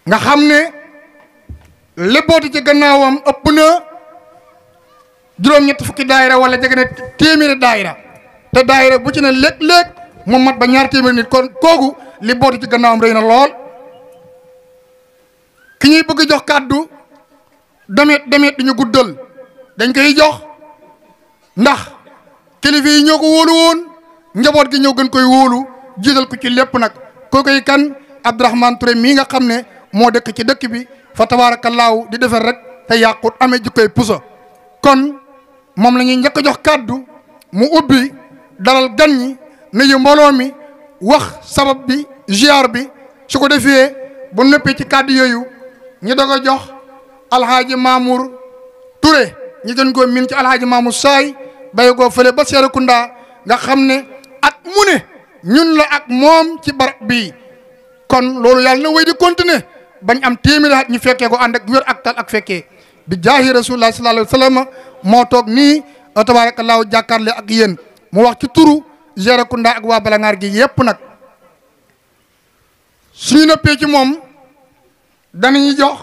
nga xam ne lébooti ci gannaawam ëpp na juróom-ñett fukki daayira wala jege na téeméeri daayira te daayira bu ci ne léeg-léeg mu mat ba ñaar téeméeri nit kon kooku li booti ci gannaawam rëy na lool ki ñuy bëgg jox kàddu demet demet di ñu guddal dañ koy jox ndax kilifa yi ñoo ko wóolu woon njaboot gi ñëw gën koy wóolu jiital ko ci lépp nag koo koy kan Abdourahmane Touré mii nga xam ne moo dëkk ci dëkk bi fa tabaarakallaahu di defar rek te yàqut amee jikkoy puso kon moom la ñuy njëkk a jox kàddu mu ubbi dalal gan ñi nuyu mbooloo mi wax sabab bi ziar bi su ko defee bu nëppee ci kàddu yooyu ñu doog a jox alhaaji Mamour Touré ñu gën koo min ci alhaaji Mamour Saay bàyyi koo fële ba Serekunda nga xam ne at mu ne ñun la ak moom ci barab bii kon loolu yàlla na wéy di continuer bañ am téeméeri at ñu fekkee ko ànd ak wér ak tal ak fekkee bi jaahi rasulullah sallallahu alayhi wa sallam moo toog nii tabaarakallaahu jàkkaarle ak yéen mu wax ci turu Serekunda ak waa Balangaar gi yépp nag suñu noppee ci moom danañu jox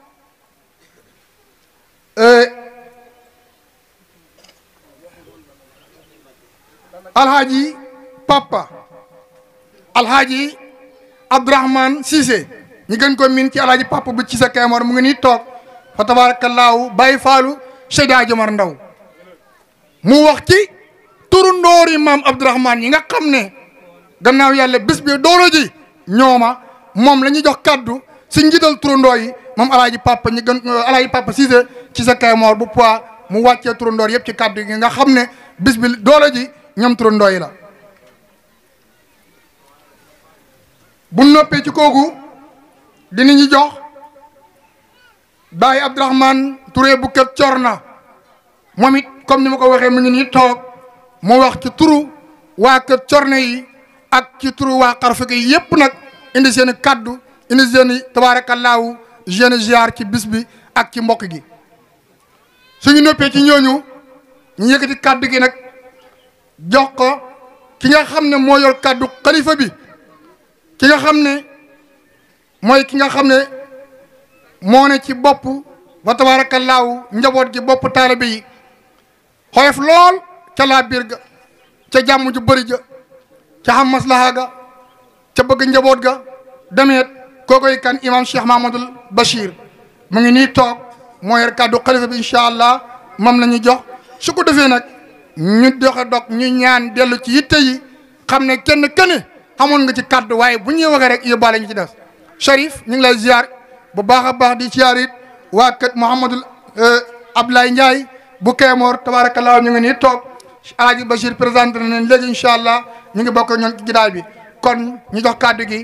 alhaaji papa alhaaji abdourahman Cissé ñu gën ko min ci alhaaji papa bu Cissé Kaymoor mu ngi nii toog fa tabaarakallaahu bàyyi faalu Seyda Jomar Ndaw mu wax ci turu ndoori maam abdourahman yi nga xam ne gannaaw yàlla bés bi dooro ji ñooma moom la ñuy jox kaddu si njiital turandoo yi moom alaaji papa ñi gën alaaji papa Cissé ci sa Kaymoor bu poids mu wàccee turandoor yëpp ci kaddu gi nga xam ne bis bi doole ji ñoom turandoo yi la bu noppee ci kooku dinañu jox Baye Abdourahmane Touré bu kër Corna moom it comme ni ma ko waxee mu ngi nii toog mu wax ci turu waa kër Corna yi ak ci turu waa Xarfa gi yëpp nag indi seen i kaddu indi seen i tabaarakallaahu jeune ziar ci bis bi ak ci mbokk gi suñu noppee ci ñooñu ñu yëkkati kaddu gi nag jox ko ki nga xam ne moo yor kaddu xalifa bi ki nga xam ne mooy ki nga xam ne moo ne ci bopp wa tabaarakallaahu njaboot gi bopp taalibe yi xoyof lool ca laa biir ga ca jàmm ju bëri ja ca xam maslaha ga ca bëgg njaboot ga demeet kookoy kan imam Cheikh Mahmadul Bachir mu ngi nii toog moo yor kàddu xalifa bi incha allah moom la ñu jox su ko defee nag ñu doxe dog ñu ñaan dellu ci yitte yi xam ne kenn kenn xamoon nga ci kàddu waaye bu ñuy waxee rek yóbbaale ñu ci des Cherif ñu ngi lay ziar bu baax a baax di ziar it waa kër Mouhamadul Abdoulaye Ndiaye bu Kaymoor tabaarakallaa ñu ngi nii toog Alaaji Bachir présenté na leen léegi incha allah ñu ngi bokk ñoom ci gidaay bi kon ñu jox kàddu gi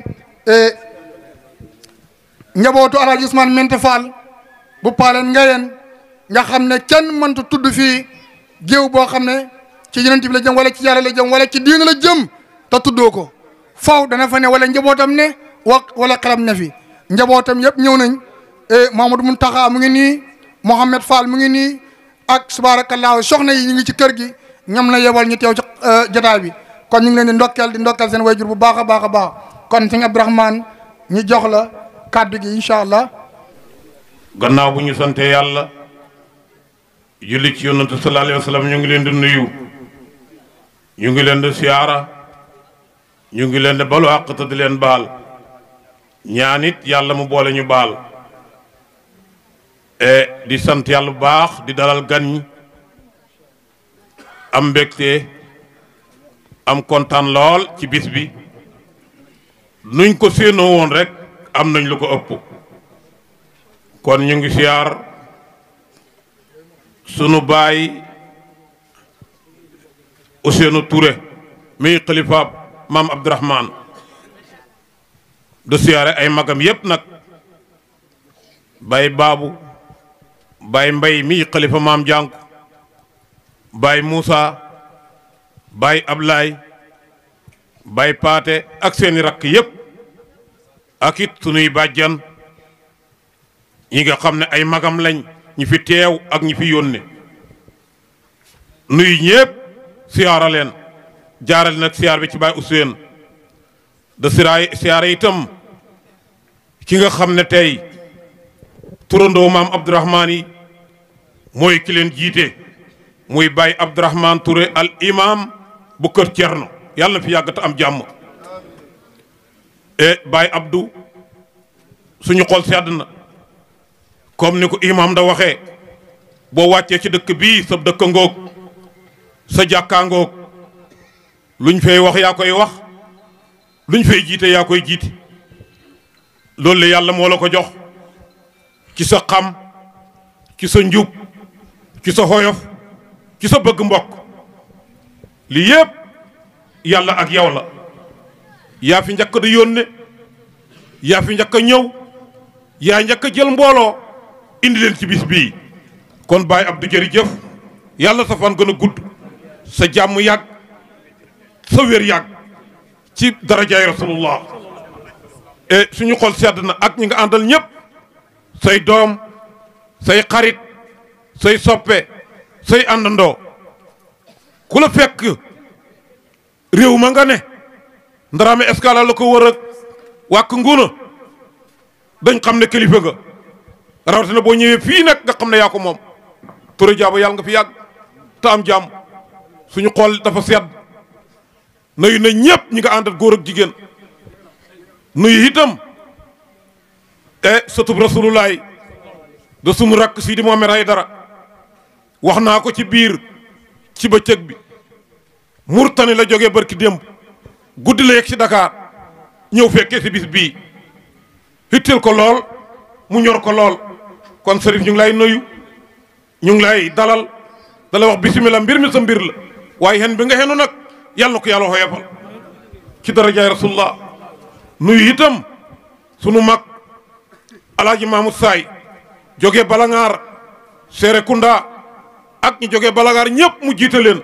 njabootu Alaaji Ousmane Mente Fall bu paaleen ngayeen nga xam ne kenn mënta tudd fii géew boo xam ne ci yonent bi la jëm wala ci yàlla la jëm wala ci diina la jëm te tuddoo ko faw dana fa ne wala njabootam ne wa wala xelam ne fi njabootam yëpp ñëw nañ Mamadou Muntaxa mu ngi nii Mohamed Fall mu ngi nii ak subaarakallaahu soxna yi ñu ngi ci kër gi ñoom la yebal ñu teew ci jotaay bi kon ñu ngi leen di ndokkeel di ndokkeel seen wayjur bu baax a baax a baax kon sëñ Abdourahmane ñu jox la kàddu gi incha allah. gannaaw bu ñu sante yàlla julli ci yonantu sallallahu alayhi wa sallam ñu ngi leen di nuyu ñu ngi leen di siyaara ñu ngi leen di balu àq te di leen baal ñaan it yàlla mu boole ñu baal e di sant yàlla bu baax di dalal gan ñi am mbégte am kontaan lool ci bis bi nuñ ko séenoo woon rek am nañ lu ko ëpp kon ñu ngi siyaar sunu baay Ousseynou Touré mi xalifaab maam Abdourahmane du siyaare ay magam yépp nag baay baabu baay mbay mi xalifa maam jànku baay Moussa baay Ablaay baay paate ak seeni rakk yépp ak it sunuy bàjjan ñi nga xam ne ay magam lañ ñi fi teew ak ñi fi yónne nuyu ñépp siyaara leen jaarale nag siyaar bi ci baay Ousseynou da siraay siyaara itam ki nga xam ne tey turandoo maam Abdourahmane yi mooy ki leen jiite muy Baye Abdourahmane Touré al imam bu kër Thierno yàlla na fi yàgg te am jàmm e Baye Abdou suñu xol sedd na comme ni ko imam da waxee boo wàccee ci dëkk bii sa dëkk ngoog sa jàkkaa ngoog luñ fay wax yaa koy wax luñ fay jiite yaa koy jiite loolu la yàlla moo la ko jox ci sa xam ci sa njub ci sa xoyof ci sa bëgg mbokk lii yépp yàlla ak yow la yaa fi njëkk di yónne yaa fi njëkk a ñëw yaa njëkk a jël mbooloo indi leen ci bis bii kon Baye Abdou jërëjëf yàlla sa fan gën a gudd sa jàmm yàgg sa wér yàgg ci darajaay rasulullah e suñu xol sedd na ak ñi nga àndal ñëpp say doom say xarit say soppe say àndandoo ku la fekk réew ma nga ne ndaraame escala la ko wër ak wàkk nguuna dañ xam ne kilifa nga rawatina boo ñëwee fii nag nga xam ne yaa ko moom Touré Diabo yàlla nga fi yàgg te am jàmm suñu xool dafa sedd nuyu na ñëpp ñi nga àndal góor ak jigéen nuyu itam e sëtub rasulullaay da sunu rakk Sidi Mohamed Aydara wax naa ko ci biir ci bëccëg bi Murtani la jógee barki démb guddi la yegg si Dakar ñëw fekkee si bis bii hitteel ko lool mu ñor ko lool kon sërif ñu ngi lay nuyu ñu ngi lay dalal dala wax bisimilah mbir mi sa mbir la waaye xen bi nga xenu nag yàlla na ko yàlla xoyafal ci darajaay rasulullah nuyu itam sunu mag alaaji Mahmoud Saay jógee Balangaar Serekunda ak ñi jógee Balangaar ñëpp mu jiite leen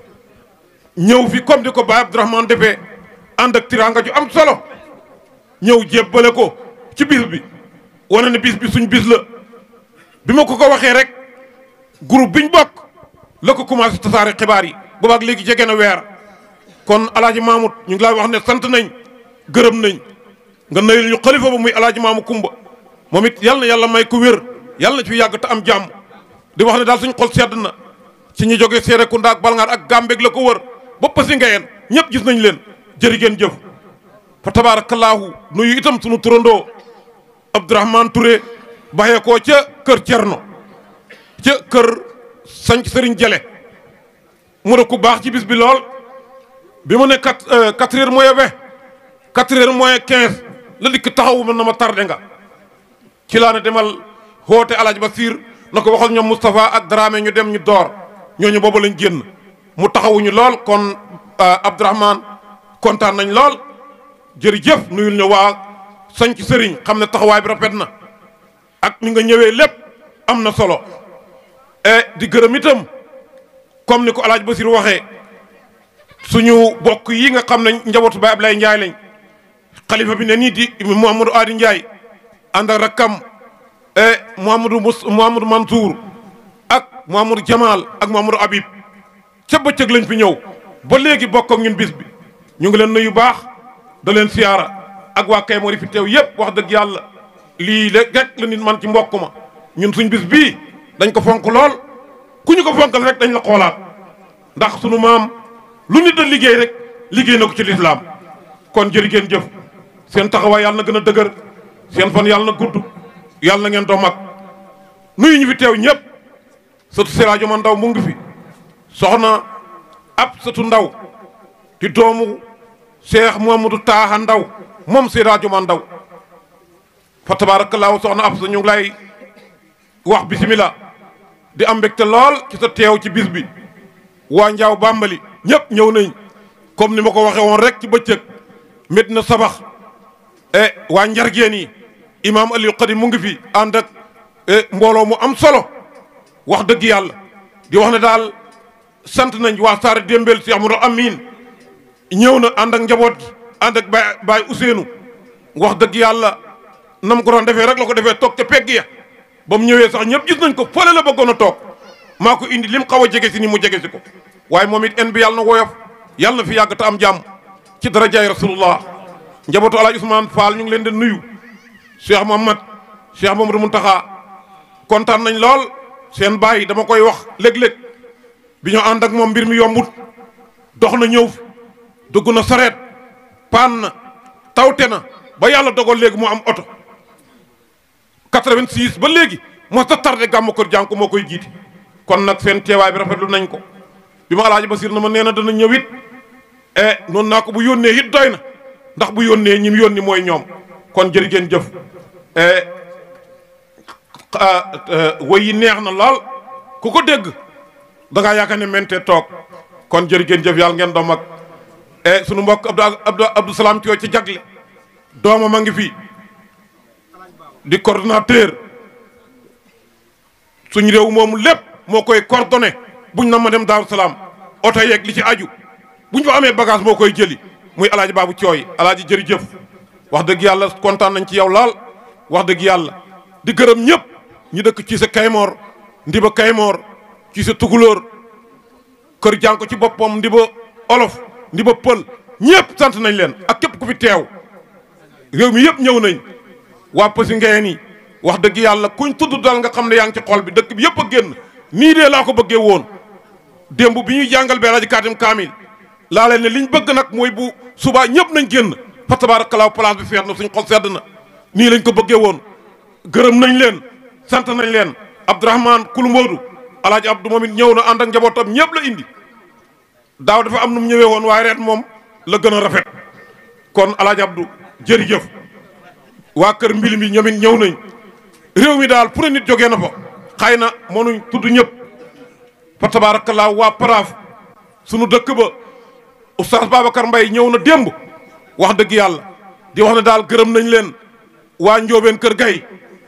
ñëw fi comme di ko Baye Abdourahmane defee ànd ak tiraanga ju am solo ñëw jébbale ko ci bis bi wane ne bis bi suñ bis la bi ma ko ko waxee rek groupe biñ bokk la ko commencé tasaare xibaar yi boobaak léegi jege na weer kon alaaji Mahmoud ñu ngi lay wax ne sant nañ gërëm nañ nga nayul ñu xalifa ba muy alaaji maamu kumba moom it yal na yàlla may ko wér yàlla na ci yàgg te am jàmm di wax ne daal suñ xol sedd na ci ñu jógee Serekunda ak Balngaar ak Gàmbeeg la ko wër ba Passy Ngayeen ñëpp gis nañ leen jërë ngeen jëf fa tabaarakallaahu nuyu itam sunu turandoo Abdourahmane Touré baxee koo ca kër Cerno ca kër sanc Sëriñ Jale mu ne ku baax ci bis bi lool bi mu ne quatre quatre heures moins vingt quatre heures moins quinze la dikk taxawu man na ma tardé nga ci laa ne demal xoote alaaj Basiir na ko waxal ñoom Moustapha ak Dramé ñu dem ñu door ñooñu boobu lañ génn mu taxawuñu lool kon Abdourahmane kontaan nañ lool jërëjëf nuyul ñu waa sanc sëriñ xam ne taxawaay bi rafet na ak ni nga ñëwee lépp am na solo e di gërëm itam comme ni ko alaaj Basiir waxee suñu bokk yi nga xam ne njabootu Baay Ablaye Ndiaye lañ xalifa bi ne nii di Mouhamadou Adi Ndiaye ànd ak rakkam e Mouhamadou Mous Mouhamadou Mansour ak Mouhamadou Jamal ak Mouhamadou Habib ca bëccëg lañ fi ñëw ba léegi bokk ak ñun bis bi ñu ngi leen nuyu baax da leen siyaara ak waa kay mori fi teew yëpp wax dëgg yàlla lii rek la nit man ci mbokk ma ñun suñ bis bii dañ ko fonk lool ku ñu ko fonkal rek dañ la xoolaat ndax sunu maam lu nit da liggéey rek liggéey na ko ci lislaam kon jërë ngeen jëf seen taxawaay yàlla na gën a dëgër seen fan yàlla na gudd yàlla na ngeen doo mag nuyu ñu fi teew ñëpp sëtu Siraajo ma ndaw mu ngi fi soxna ab sëtu ndaw di doomu Cheikh Mouhamadou Taaxa ndaw moom Siraajo ma ndaw fa tabaarakallaahu soxna ab sa ñu ngi lay wax bisimilah di am mbégte lool ci sa teew ci bis bi waa Njaaw Bàmbali ñëpp ñëw nañ comme ni ma ko waxee woon rek ci bëccëg mét na sabax e waa njargeen yi imaam Aliou Khadi mu ngi fi ànd ak mbooloo mu am solo wax dëgg yàlla di wax ne daal sant nañ waa Saare Dembel si Amadou Amin ñëw na ànd ak njaboot gi ànd ak Baye Baye Ousseynou wax dëgg yàlla nam ko doon defee rek la ko defee toog ca pegg ya ba mu ñëwee sax ñëpp gis nañ ko fële la bëggoon a toog maa ko indi lim xaw a jege si ni mu jege si ko waaye moom it en bi yàlla na woyof yàlla na fi yàgg te am jàmm ci darajaay rasulullah njabootu alaaj Ousmane Fall ñu ngi leen di nuyu Cheikh Mohamad Cheikh Mamadou Muntaxa kontaan nañ lool seen bàyyi dama koy wax léeg-léeg bi ñu ànd ak moom mbir mi yombut dox na ñëw dugg na sareet paan na tawte na ba yàlla dogal léegi mu am oto 86 ba léegi moo sa tardé gàmmu kër jànku moo koy jiiti kon nag seen teewaay bi rafetlu nañ ko bi ma alaaji Basir na ma nee na dana ñëw it e noonu naa ko bu yónnee it doy na ndax bu yónnee ñim yónni mooy ñoom kon jërë ngeen jëf woy yi neex na lool ku ko dégg da ngaa yaakaar ne mente toog kon jërë ngeen jëf yàlla ngeen doom ak e sunu mbokk Abdou Abdou Abdou Salaam Thio ci jagle doomam a ngi fi di coordonnateur suñ réew moomu lépp moo koy coordonné buñ na ma dem Daaru Salaam oto yeeg li ci aju buñ fa amee bagage moo koy jëli muy alaaji baabu cooy alaaji jërëjëf wax dëgg yàlla kontaan nañ ci yow laal wax dëgg yàlla di gërëm ñëpp ñu dëkk ci sa kaymoor ndiba kaymoor ci sa tukulóor kër jànko ci boppam ndiba olof ndiba pël ñëpp sant nañ leen ak képp ku fi teew réew mi yëpp ñëw nañ waa Passy ngeen yi wax dëgg yàlla kuñ tudd dal nga xam ne yaa ngi ci xol bi dëkk bi yëpp a génn nii dee laa ko bëggee woon démb bi ñuy jàngal bee rajo kaatim kaamil laa leen ne liñ bëgg nag mooy bu subaa ñëpp nañ génn fa tabaarakallaa place bi feet na suñ xol sedd na nii lañ ko bëggee woon gërëm nañ leen sant nañ leen Abdourahman Kulumboodu alaaji Abdou moom it ñëw na ànd ak njabootam ñëpp la indi daaw dafa am nu mu ñëwee woon waaye ren moom la gën a rafet kon alaaji Abdou jërëjëf waa kër mbil mi ñoom it ñëw nañ réew mi daal pour nit jógee na fa xëy na mënuñ tudd ñëpp fa tabaarakallaa waa paraaf sunu dëkk ba oustaz Babacar Mbaye ñëw na démb wax dëgg yàlla di wax ne daal gërëm nañ leen waa njóobeen kër gay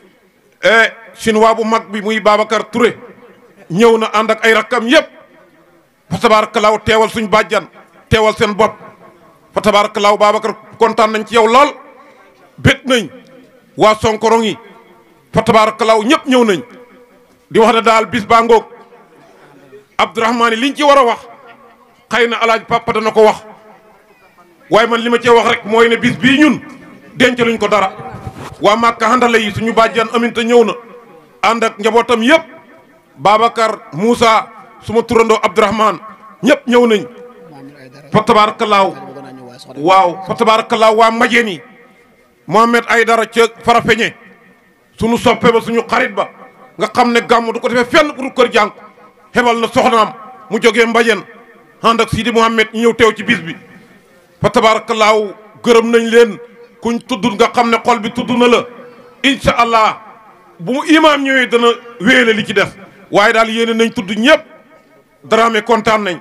e chinois bu mag bi muy Babacar Touré ñëw na ànd ak ay rakkam yëpp fa tabaarakallaa teewal suñ bàjjan teewal seen bopp fa tabaarakallaa Babacar kontaan nañ ci yow lool bét nañ waa sonkorong yi fa tabaarakallaa ñëpp ñëw nañ di wax ne daal bis baa ngoog Abdourahmane yi liñ ci war a wax xëy na alaaj papa dana ko wax waaye man li ma cee wax rek mooy ne bis bii ñun denc luñ ko dara waa Màkka handale yi suñu bàjjan aminta ñëw na ànd ak njabootam yëpp Babacar Moussa suma turandoo Abdourahmane ñëpp ñëw nañ fa tabaarakallaahu waaw fa tabaarakallaahu waa majeen yi Mohamed Aydara ca Farafeñe suñu soppe ba suñu xarit ba nga xam ne gàmm du ko defee fenn pour kër jànk xebal na soxnaam mu jógee mbajen ànd ak Sidi Mohamed ñu ñëw teew ci bis bi fa tabaarakallaahu gërëm nañ leen kuñ tudd nga xam ne xol bi tudd na la incha allah bu mu imaam ñëwee dana wéele li ci def waaye daal yéene nañ tudd ñëpp daraame kontaan nañ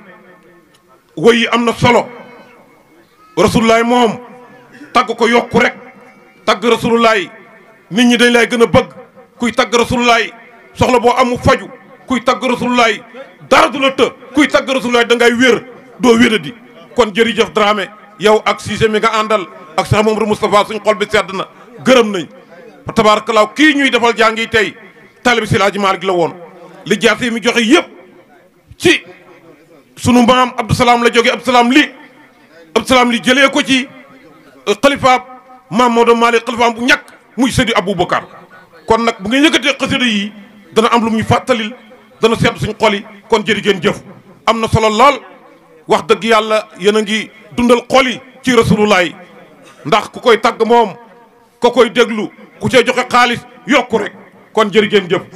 woy yi am na solo rasulullaay moom tagg ko yokku rek tagg rasulullaay nit ñi dañ lay gën a bëgg kuy tagg rasulullaay soxla boo amu faju kuy tagg rasulullaay dara du la të kuy tagg rasulullaay da ngay wér doo wéradi kon jërëjëf Dramé yow ak Cissé mi nga àndal ak Cheikh Mamadou Moustapha suñ xol bi sedd na gërëm nañ fa tabaarakallaahu kii ñuy defal jàngi tey taalibi si laaji Maalik la woon li jaase mi joxe yëpp ci sunu maam Abdou Salaam la jóge Abdou Salaam li Abdou Salaam li jëlee ko ci xalifaab maam Maodo Malick xalifaam bu ñàkk muy sëdi Aboubacar kon nag bu ngeen yëkkatee xasida yi dana am lu mu ñu fàttalil dana sedd suñ xol yi kon jërë ngeen jëf am na solo lool wax dëgg yàlla yéen a ngi dundal xol yi ci rasulullaay ndax ku koy tagg moom ko koy déglu ku cee joxe xaalis yokku rek kon jërë ngeen jëf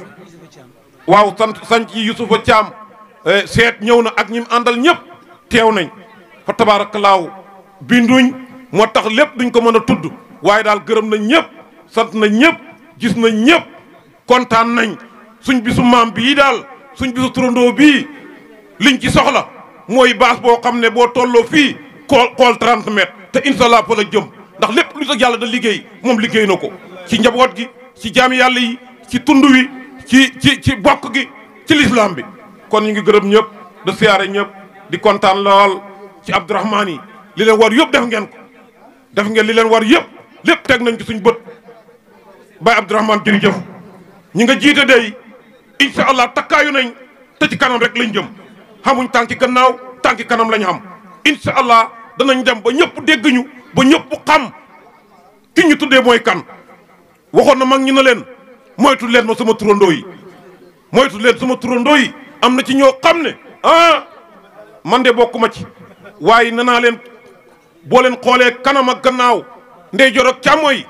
waaw sant sant yi Yusufa Caam seet ñëw na ak ñim àndal ñëpp teew nañ fa tabaarakallaahu binduñ moo tax lépp duñ ko mën a tudd waaye daal gërëm nañ ñëpp sant nañ ñëpp gis nañ ñëpp kontaan nañ suñ bisu maam bii daal suñ bisu turandoo bii liñ ci soxla mooy baas boo xam ne boo tolloo fii xool xool 30 mètres te incha allah fa la jëm ndax lépp lu tax yàlla da liggéey moom liggéey na ko ci njaboot gi ci jaami yàlla yi ci tund wi ci ci ci bokk gi ci lislaam bi kon ñu ngi gërëm ñëpp de siyaare ñëpp di kontaan lool ci Abdourahmane yi li leen war yëpp def ngeen ko def ngeen li leen war yëpp lépp teg nañ ci suñ bët Baye Abdourahmane jërëjëf ñi nga jiite day incha allah takkaayu nañ te ci kanam rek lañ jëm xamuñ tànki gannaaw tànki kanam lañ xam incha allah danañ dem ba ñëpp dégg ñu ba ñëpp xam ki ñu tuddee mooy kan waxoon na mag ñu ne leen moytu leen ma sama turandoo yi moytu leen sama turandoo yi am na ci ñoo xam ne ah man de bokkuma ci waaye nee naa leen boo leen xoolee kanam ak gannaaw ndey jor ak càmmooy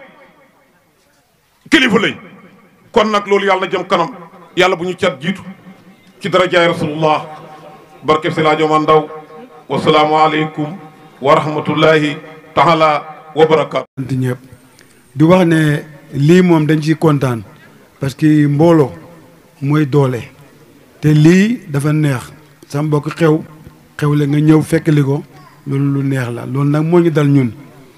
kilifa lañ kon nag loolu yàlla na jëm kanam yàlla bu ñu cat jiitu ci darajaay rasulullah barkeb si laajo man ndaw wasalaamu aleykum wa rahmatullahi taala wa barakaatu sant ñëpp di wax ne lii moom dañ ciy kontaan parce que mbooloo mooy doole te lii dafa neex sa mbokk xew xewle nga ñëw fekkali ko loolu lu neex la loolu nag moo ñu dal ñun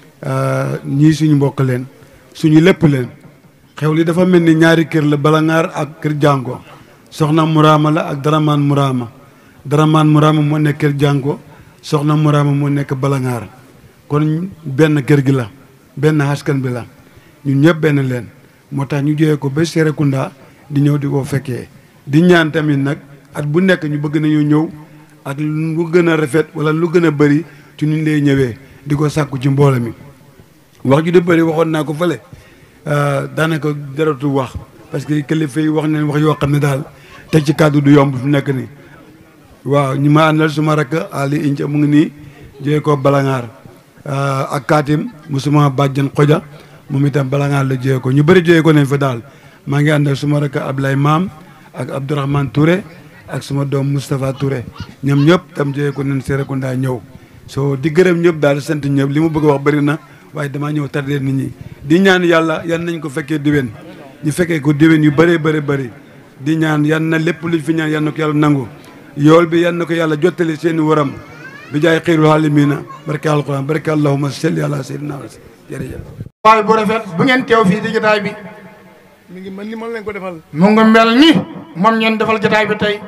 ñii suñu mbokk leen suñu lépp leen xew li dafa mel ni ñaari kër la balangaar ak kër jàngo soxna muraama la ak daramaan muraama daramaan muraama moo nekk kër jàngo soxna muraama moo nekk balangaar kon benn kër gi la benn askan bi la ñun ñëpp benn leen moo tax ñu jógee ko ba Serekunda di ñëw di ko fekkee di ñaan tamit nag at bu nekk ñu bëgg nañu ñëw ak lu gën a rafet wala lu gën a bëri ci ñu lay ñëwee di ko sàkku ci mboolo mi wax ju di bëri waxoon naa ko fële daanaka jaratu wax parce que kilifa yi wax neen wax yoo xam ne daal teg ci kàddu du yomb fu nekk nii waaw ñi ma àndal suma rakk Ali Inca mu ngi nii jógee ko balangaar ak kaatim mu suma bàjjan xoja moom itam balangaar la jógee ko ñu bëri jógee ko nañ fa daal maa ngi ànd ak suma rakk Ablaye Maam ak Abdourahmane Touré ak suma doom Moustapha Touré ñoom ñëpp tam jógee ko nañ Serekunda ñëw soo di gërëm ñëpp daal sant ñëpp li mu bëgg wax bëri na waaye damaa ñëw tardé nit ñi di ñaan yàlla yan nañ ko fekkee diwén ñu fekkee ko diwén yu bëree bëri bëri di ñaan yan na lépp luñ fi ñaan yan na ko yàlla nangu yool bi yan na ko yàlla jottali seeni waram bi jaay xiirul xaalimina barke alquran barke allahuma salli ala sayyidina wa jërëjëf waaye bu rafet bu ngeen teew fii ci jotaay bi mi ngi mel ni man leen ko defal mu ngi mel ni moom ngeen defal jotaay bi tey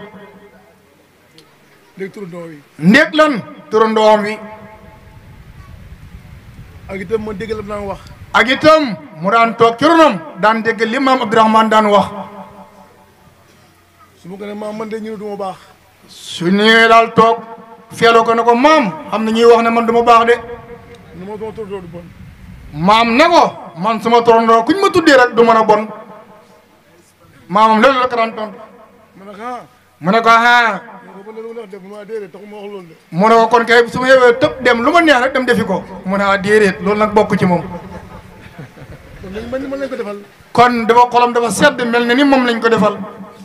léegi turandoo yi ndéeg lan turandoom wi ak itam ma dégg la mu daan wax ak itam mu daan toog ci ronam daan dégg li maam Abdourahmane daan wax su ma ko ne maam man de ñu ne du ma baax su ñëwee daal toog feeloo ko ne ko maam xam na ñuy wax ne man du ma baax de nu ma sama turandoo du bon maam ne ko man suma torondoo kuñ ma tuddee rek du mën a bon maamam loolu la ko daan tontu ma ne ko ah mu ne ko ah ma ko ba loolu nga def mu ne ah déedéet taxu ma wax loolu de mu ne ko kon kay su ma yewee tëb dem lu ma neex rek dem defi ko mu ne ah déedéet loolu nag bokk ci moom kon léegi mel ni man leen ko defal kon dafa xolam dafa sedd mel na ni moom lañ ko defal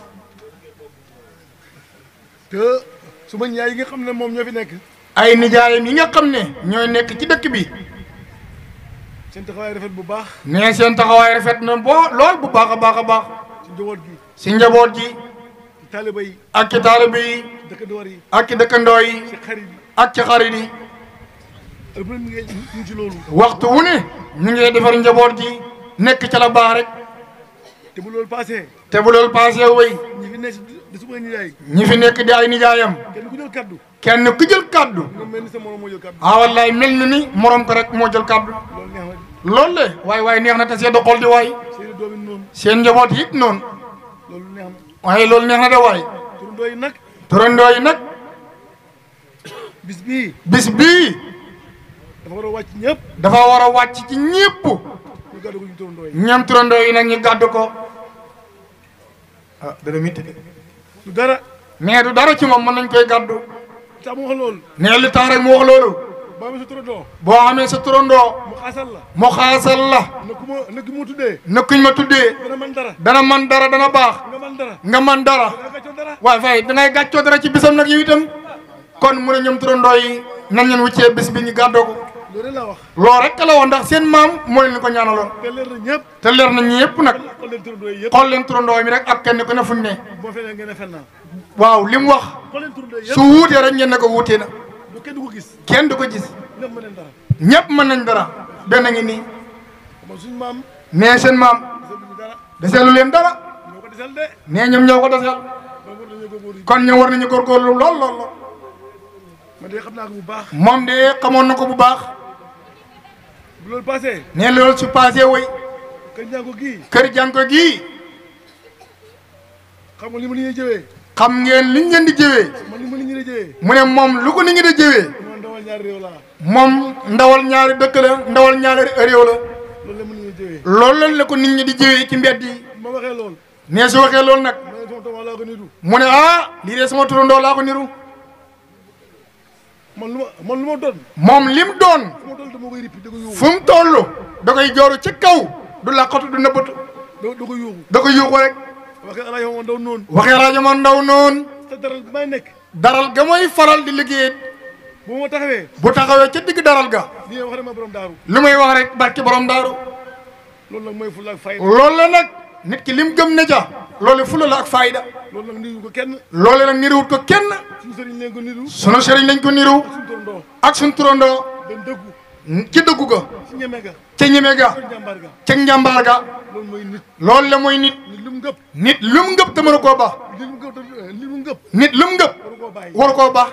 te su ma ñaay yi nga xam ne moom ñoo fi nekk ay nijaayam yi nga xam ne ñooy nekk ci dëkk bi seen taxawaay rafet bu baax nee seen taxawaay rafet na boo lool bu baax a baax a baax ci njaboot gi si njaboot ji ci taaliba yi ak ci taalibe yi ci dëkkandoor yi ak ci dëkkandoo yi ci xarit yi ak ci xarit yi ak bu ne mi ngi ñu ngi ci loolu waxtu wu ne ñu ngi defar njaboot ji nekk ca la baax rek te bu loolu passé te bu loolu passé wéy ñi fi nekk di suma ñaay ñi fi nekk di ay nijaayam kenn ku jël kaddu kenn ku jël kàddu nga mel ni sa morom moo jël kaddu ah wallaay mel na ni morom ko rek moo jël kàddu loolu neex na loolu le waaye waaye neex na te seen xol di waay seeni doom yi noonu seen njaboot yi it noonu loolu neex na waaye loolu neex na de waay turandoo yi nag turandoo yi nag bis bii bis bii dafa war a wàcc ñëpp dafa war a wàcc ci ñépp ñu gàddu ko ñu turandoo yi ñoom turandoo yi nag ñu gàddu ko ah dana mitti de du dara mais du dara ci moom mën nañ koy gàddu tax mu wax loolu nee li tax rek mu wax loolu ba amee sa turandoo boo amee sa turandoo mu xaasal la mu xaasal la na ku ma na ku ma tuddee na kuñ ma tuddee dana man dara dana man dara dana baax nga man dara nga man dara dana gàccoo dara waaye fay dangay gàccoo dara ci bisam nag yow itam kon mu ne ñoom turandoo yi nan leen wuccee bis bi ñu gàddoo ko loolu rek laa wax loolu rek la woon ndax seen maam moo leen ko ñaanaloon te leer na ñëpp te leer na ñëpp nag xool leen turandoo yi yëpp xool leen turandoo mi rek ak kenn ku ne fuñ ne boo fenee ngeen ne fen naa waaw li mu wax xool leen turandoo yi su yëpp wuutee rek ngeen ne ko wuutee na bu kenn du ko gis kenn du ko gis ñëpp mën leen dara ñëpp mën nañ dara benn ngi nii man suñu maam nee seen maam desal ñu dara deseelu leen dara ñoo ko desal de nee ñoom ñoo ko desel ba war nañoo góorgóorlu kon ñoom war nañu góorgóorlu lool lool lool man de xam naa ko bu baax moom de xamoon na ko bu baax bu loolu passé nee loolu su passé woy kër njàngo gii kër jànko gii xam nga li ma li ñuy jëwee xam ngeen liñ leen di jëwee man li ma li ñuy jëwee mu ne moom lu ko nit ñi di jëwee man ndawal ñaari réew laa moom ndawal ñaari dëkk la ndawal ñaari réew la loolu la ma li ñuy jëwee loolu la ko nit ñi di jëwee ci mbedd yi ma waxee lool nee su waxee loolu nag ma ne sama tooma laa ko nitu mu ne ah lii de sama turandoo laa ko niru man lu ma man lu ma doon moom lim doon fu ma doon dama koy rippi da ko yuuxu fu mu toll da koy jooru ci kaw du laqatu du nëbbatu da da ko yuuxu da koy yuuxu rek waxee alaay ma ndaw noonu waxee rajo ma ndaw noonu te daral bi may nekk daral ga mooy faral di liggéey bu ma taxawee bu taxawee ca digg daral ga li nga wax ne ma borom daaru li may wax rek barki borom daaru loolu nag mooy fulla ak fayda loolu la nag nit ki lim gëm ne ja loolu fula la ak fayda loolu nag niru ko kenn loolu nag niruwut ko kenn suñu sëriñ leen ko niru sunu sëriñ lañ ko niru suñu torondoo ak sunu turandoo dañ dëggu ci dëggu ga si ñeme ga ca ñeme ga sa njàmbaar ga ca njàmbaar ga loolu mooy nit loolu la mooy nit nit lu mu ngëpp nit lu mu ngëp te mënu koo ba li mu ngëpp te- li mu ngëpp nit lu mu ngëp waru koo bàyyi waru koo ba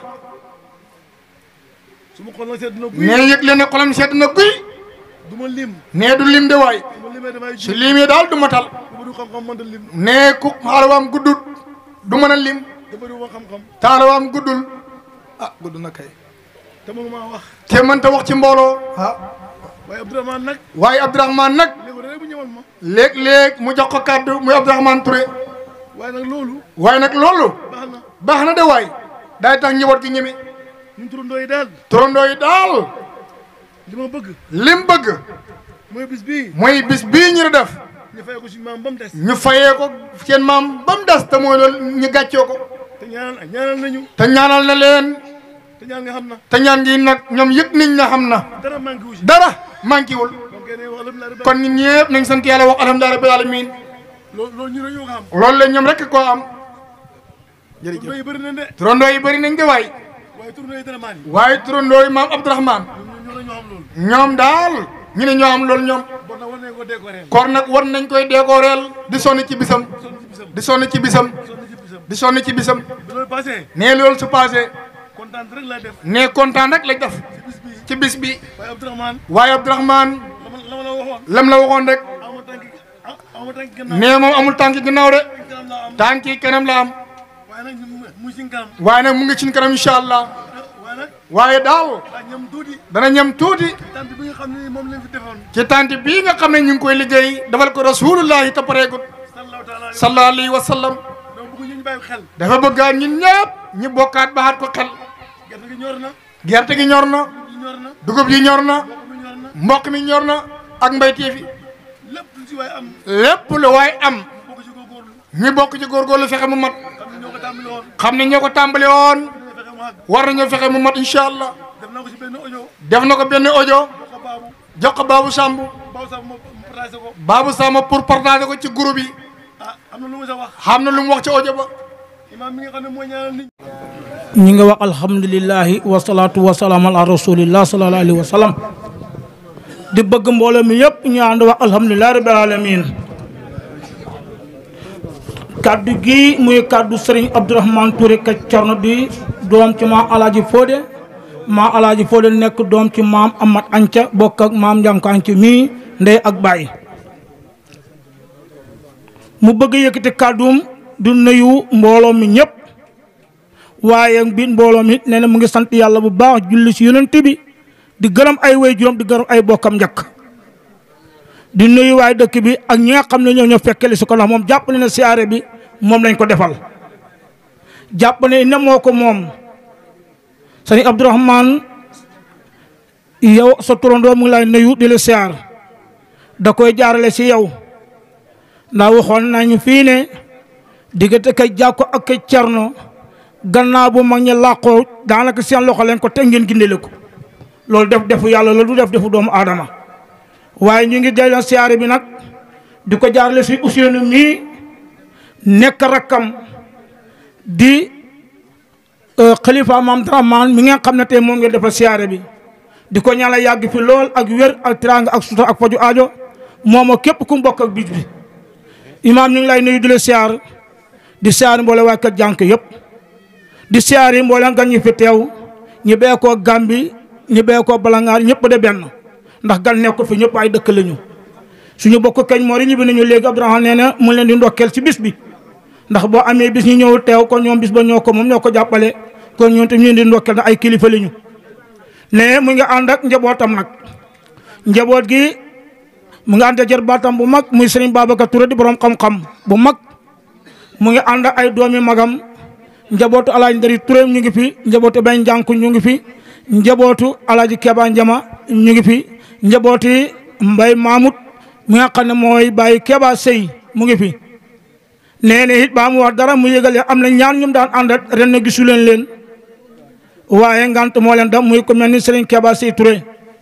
su ma xool nag sedd na guy nee yëg leen ne xolam sedd na guy du ma lim nee du lim de waay su ma limee damay su ji limee daal du matal du bëri xam-xam mënta lim nee ku xaalawaam guddut du mën a lim da bëri ma xam-xam taalawaam guddul ah gudd na kay te mënu maa wax te mënta wax ci mbooloo ah waaye Abdourahmane nag waaye Abdourahmane nag léegi rek bu ñëwal ma léeg-léeg mu jox ko kàddu muy Abdourahmane Touré waaye nag loolu waaye nag loolu baax na baax na de waay daay tax njaboot gi ñeme ñun turandoo yi daal turandoo yi daal li ma bëgg lim bëgg mooy bis bii mooy bis bii ñu def ñu fay ko suñu maam ba mu des ñu fayee ko seen maam ba mu des te mooy loolu ñu gàccoo ko te ñaanal ñaanal nañu te ñaanal na leen te ñaan nga xam na te ñaan gi nag ñoom yëg nañ na xam na dara manqué wu si dara manqué wul donc kenn wax alhamdulilah rabbil kon ñun ñëpp nañ sant yàlla wax alhamdulilah rabbil alamin loolu loolu ñu ne ñoo ko xam loolu la ñoom rek koo am jërëjëf turandoo yi bëri nañ de turandoo yi bëri nañ de waay waaye turandoo yi dara maan yi waaye turandoo yi maam Abdourahmane ñoo ñoo ñoo xam loolu ñoom daal ñu ne ñoo am loolu ñoom bon nag war nañ ko décorer kon nag war nañ koy décoreel di sonn ci bisam sonn ci bisam di sonn ci bisam sonn ci bisam di sonn ci bisam bi loolu passé nee loolu su passé kontaan rek laa def nee kontaan rek lañ def ci bis bii ci bis bi waaye Abdourahmane waaye Abdourahmane la ma la ma la waxoon lam la waxoon rek ama tànki ah ama tànki gannaaw nee moom amul tànki ginnaaw de kanam laa am tànki kanam la am waaye nag ñu muy si kanam waaye nag mu ngi ci kanam incha allah waaye nag waaye daal daa ñam tuuti dana ñam tuuti tant bi nga xam ne moom lañ fi defoon ci tànk bii nga xam ne ñu ngi koy liggéey dafal ko rasulullahi te pareegut sallallahu taala alayhi sallallahu alayhi wa sallam donc bëgg ñu bàyyi xel dafa bëggaat ñun ñëpp ñu bokkaat baxaat ko xel gerte gi ñor na gerte gi ñor na gi ñor na dugub yi ñor na mboq mi ñor na mboq mi ñor na ak mbayteef yi lépp lu si waay am lépp lu waay am bokk ci góorgóorlu ñu bokk ci góorgóorlu fexe mu mat xam ne ñoo ko tàmbali woon xam ne ñoo ko tàmbali woon dina fexe mu àgg war nañoo fexe mu mat incha allah def naa ko si benn audio def na ko benn audio boo ko baabu jox ko Babou Samb baabu sax ma partagé ko Babou Samb pour partager ko ci groupe yi ah am na lu ma sa wax xam na lu mu wax ci audio ba imaam mi nga xam ne mooy ñaanal nit ñi nga wax alhamdulilahi wasalaatu wasalaam ala rasulillah sallallahu alayhi wa sallam di bëgg mbooloo mi yëpp ñu ànd wax alhamdulilahi rabbil alamin kaddu gi muy kaddu sëriñ Abdourahmane Touré ka Cerno di doom ci maam alaaji Fodé maam alaaji Fodé nekk doom ci maam Amat Anca bokk ak maam Njanko Anca mii ndey ak baay mu bëgg yëkkati kàddum du nuyu mbooloo mi ñëpp waaye biir mbooloo mi nee na mu ngi sant yàlla bu baax julli si yonent bi di gërëm ay way juróom di gërëm ay bokkam njëkk di nuyu waay dëkk bi ak ñi nga xam ne ñoo ñoo fekkeli si ko ndax moom jàpp ne na siyaare bi moom lañ ko defal jàpp ne ne moo ko moom sëñ Abdourahmane yow sa turandoo mu ngi lay nuyu di la siyaar da koy jaarale si yow ndax waxoon nañu fii ne diggante kay jàkko ak kay cerno gannaaw bu mag ñi làqoo daanaka seen loxo leen ko te ngeen gindele ko loolu def defu yàlla la du def defu doomu aadama waaye ñu ngi delloo siyaare bi nag di ko jaarale si Ousseynou mii nekk rakkam di xalifa maam Dramane mi ngeen xam ne tey moom ngeen defal siyaare bi di ko ñaanal yàgg fi lool ak wér ak tiraanga ak sutura ak faju aajo moom ak képp ku mu bokk ak bis bi imaam ñu ngi lay nuyu di la siyaar di siyaar mboole waa kër jànk yëpp di siyaar yi mboole gan ñi fi teew ñi bee koo Gàmbi ñi bee koo Balangaar ñëpp de benn ndax gan nekk fi ñëpp ay dëkk lañu suñu bokk kañ moo ri ñibbi nañu léegi Abdourahmane nee na mu leen di ndokkeel ci bis bi ndax boo amee bis ñu ñëw teew kon ñoom bis ba ñoo ko moom ñoo ko jàppale kon ñoom tam ñu leen di ndokkeel na ay kilifa lañu ne mu ngi ànd ak njabootam nag njaboot gi mu ngi ànd jër baatam bu mag muy Serigne Babacar Touré di borom xam-xam bu mag mu ngi ànd ay doomi magam njabootu alaaji Ndari Touré ñu ngi fi njabootu Ben Njànku ñu ngi fi njabootu alaaji Keba Njama ñu ngi fi njabooti Mbay Mamoud mi nga xam ne mooy bàyyi Keba Sey mu ngi fi nee na it baa mu wax dara mu yëgal am na ñaan ñum daan àndat ren na gisu leen leen waaye ngant moo leen dam muy ko mel ni Serigne Keba Sey Touré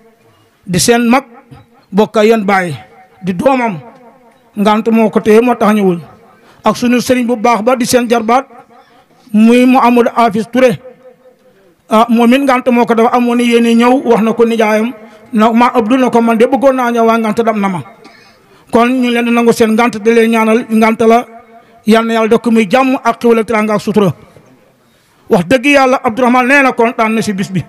di seen mag bokk yéen bàyyi di doomam ngant moo ko téye moo tax ñëwul ak sunu Serigne bu baax ba di seen jarbaat muy mu Amadou Afis Touré ah moom it ngant moo ko dafa amoon ni yéen ñëw wax na ko nijaayam na ma Abdou na ko man de bëggoon naa ñëw waaye ngant dam na ma kon ñu leen di nangu seen ngant di leen ñaanal ngant la yal na yàlla def ko muy jàmm ak xiwal ak teraanga ak sutura wax dëgg yàlla Abdourahmane nee na kontaan na si bis bi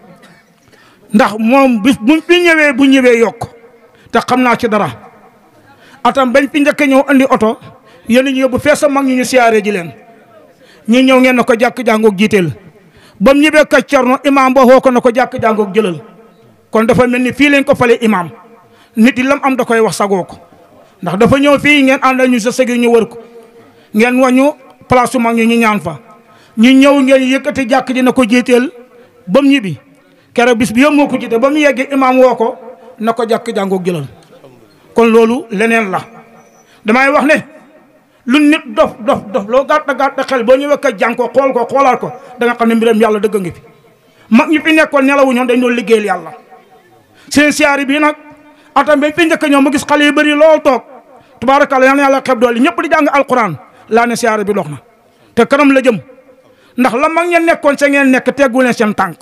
ndax moom bis bu fi ñëwee bu ñëwee yokk te xam naa ci dara atam bañ fi njëkk ñëw andi oto yéen ñu yóbbu fees sa mag ñu ñu siyaaree ji leen ñu ñëw ngeen na ko jàkk jàngoog jiiteel ba mu ñëwee ka Cerno imaam ba xoo ko na ko jàkk jàngoog jëlal kon dafa mel ni fii lañ ko fale imaam nit yi lam am da koy wax sagoo ko ndax dafa ñëw fii ngeen àndal ñu sa sëgi ñu wër ko ngeen wañu place su mag ñu ñu ñaan fa ñu ñëw ngeen yëkkati jàkk ji na ko jiiteel ba mu ñibbi keroog bis bi yëpp moo ko jiite ba mu yeggee imaam woo ko na ko jàkk jàngoog jëlal kon loolu leneen la damay wax ne lu nit dof dof dof loo gàtt gàtt xel boo ñëwee ka jàng ko xool ko xoolaat ko da nga xam ne mbiram yàlla dëgg ngi fi mag ñi fi nekkoon nelawu ñoom dañ doon liggéeyal yàlla seen siyaari bii nag atam bañ fi njëkk ñoom ma gis xale yu bëri lool toog tubaarakàlla yal na yàlla xeb doole ñëpp di jàng alquran laa ne siyaari bi dox na te kanam la jëm ndax la mag ñeen nekkoon sa ngeen nekk teggu leen seen tànk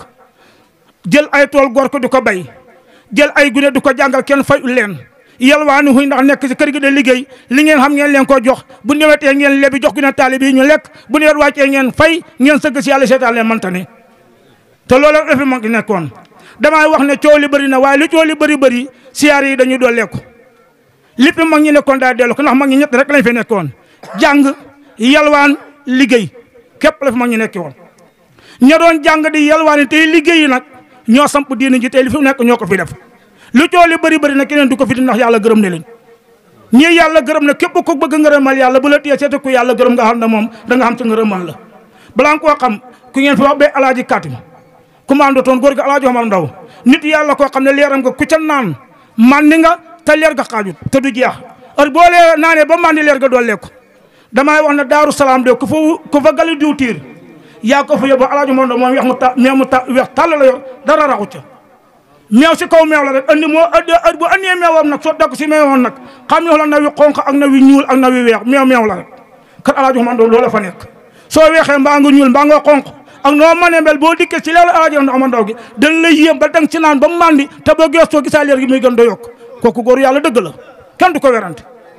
jël ay tool gor ko di ko bay jël ay gune di ko jàngal kenn fayul leen yalwaani huy ndax nekk ci kër gi de liggéey li ngeen xam ngeen leen ko jox bu newetee ngeen lebi jox gune taalib yi ñu lekk bu nawet wàccee ngeen fay ngeen sëgg si yàlla seetaan leen manta ne te loolu la fi mag di nekkoon damay wax ne coow li bëri na waaye li coow li bëri bëri siyaar yi dañuy dooleeku li fi mag ñi nekkoon daa dellu ko ndax mag ñi ñett rek lañ fi nekkoon jàng yalwaan liggéey képp la fi mag ñi nekki woon ña doon jàng di yalwaani tey liggéey yi nag ñoo samp diina ji tey li fi nekk ñoo ko fi def lu coow li bëri bëri na keneen du ko fi di ndax yàlla gërëm ne leen ñii yàlla gërëm na képp ko bëgg ngërëmal yàlla bu la téye seete ku yàlla gërëm nga xam ne moom da nga xam ci ngërëmal la balaa nga koo xam ku ngeen fi wax ba alaaji kaatim commando toon góor gi alaaji Omar Ndaw nit yàlla koo xam ne leeram nga ku ca naan mandi nga te leer ga xaajut te du jeex heure boo lee naanee ba mandi leer ga doole ko damay wax ne daaru salaam de ku fa ku fa gali diw tiir yaa ko fa yóbbu alaaji Omar Ndaw moom weex mu ta meew mu ta weex tàll la yor dara raxu ca meew si kaw meew la rek andi moo andi bu andee meewam nag soo dagg si meewam nag xam ne la na wi xonq ak na wi ñuul ak na wi weex meew meew la rek kat alaaji Omar Ndaw loola fa nekk soo weexee mbaa nga ñuul mbaa nga xonq ak noo mënee mel boo dikkee ci leelu alaaji Omar Ndaw gi dañ lay yéem ba dang ci naan ba mandi te boo geestoo gisaa leer gi muy gën da yokk kooku góor yàlla dëgg la kenn du ko werante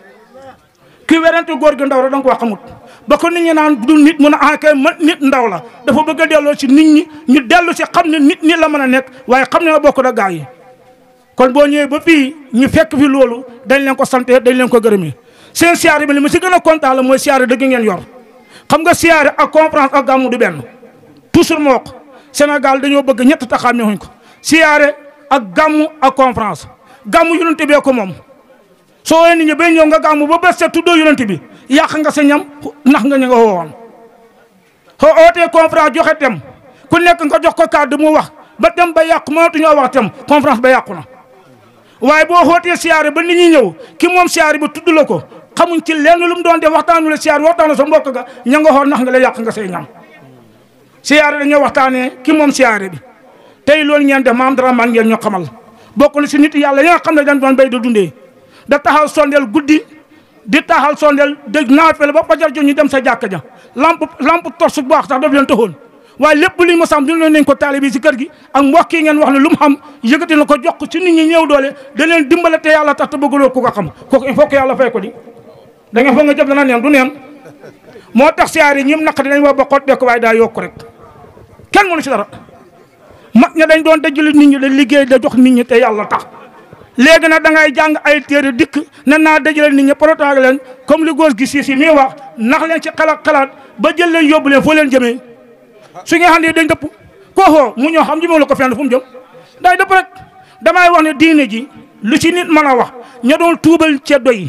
ki werante góor gi ndaw la da nga ko xamut ba ko nit ñi naan du nit mun a ah kay man nit ndaw la dafa bëgg a delloo si nit ñi ñu dellu si xam ne nit ñi la mën a nekk waaye xam ne la bokk da gaa yi kon boo ñëwee ba fii ñu fekk fi loolu dañ leen ko sante dañ leen ko gërëmee seen siyaare bi li ma si gën a kontaan la mooy siyaare dëgg ngeen yor xam nga siyaare ak conférence ak gàmmu du benn toujours moo ko Sénégal dañoo bëgg ñett taxaamee wuñ ko siyaare ak gàmmu ak conférence gàmmu yonent bee ko moom soo wee nit ñi bay ñëw nga gàmmu ba bés sa tuddoo yonent bi yàq nga sa ñam nax nga ñu nga woowoon soo ootee conférence joxe tem ku nekk nga jox ko kàddu mu wax ba tem ba yàqu mënatu ñoo wax tem conférence ba yàqu na waaye boo xootee siyaare ba nit ñi ñëw ki moom siyaare ba tudd la ko xamuñ ci lenn lu mu doon def waxtaanu la siyaare waxtaanu sa mbokk ga ña nga xool nax nga la yàq nga say ñam siyaare dañoo waxtaanee ki moom siyaare bi tey loolu ngeen def maam dara man ngeen ñoo xamal bokk na si nit yàlla yi nga xam ne dañ doon béy da dundee da taxaw sondeel guddi di taxal sondeel dëgg naafel ba fajar jo ñu dem sa jàkka ja lamp lamp torche bu baax sax daf leen taxoon waaye lépp li ma sam dina nañ ko taali bi si kër gi ak mbokk yi ngeen wax ne lu mu xam yëkkati na ko jox ko ci nit ñi ñëw doole da leen dimbale te yàlla tax te bëggaloo ku ko xam kooku il faut que yàlla fay ko di da ngeen foog nga jëf dana neen du neen moo tax siyaar yi ñim naq dinañ wax ba xot dekk waaye daa yokk rek kenn mënu si dara mag ña dañ doon dajale nit ñi da liggéey da jox nit ñi te yàlla tax léegi nag da ngay jàng ay téere dikk ne naa dajale nit ñi protage leen comme li góor gi si si nii wax nax leen ci xalaat xalaat ba jël leen yóbbu leen foo leen jëmee su nga xam ne dañ dëpp koo xoo mu ñoo xam jëmee la ko fenn fu mu jëm day dëpp rek damay wax ne diine ji lu ci nit mën a wax ña doon tuubal ceddo yi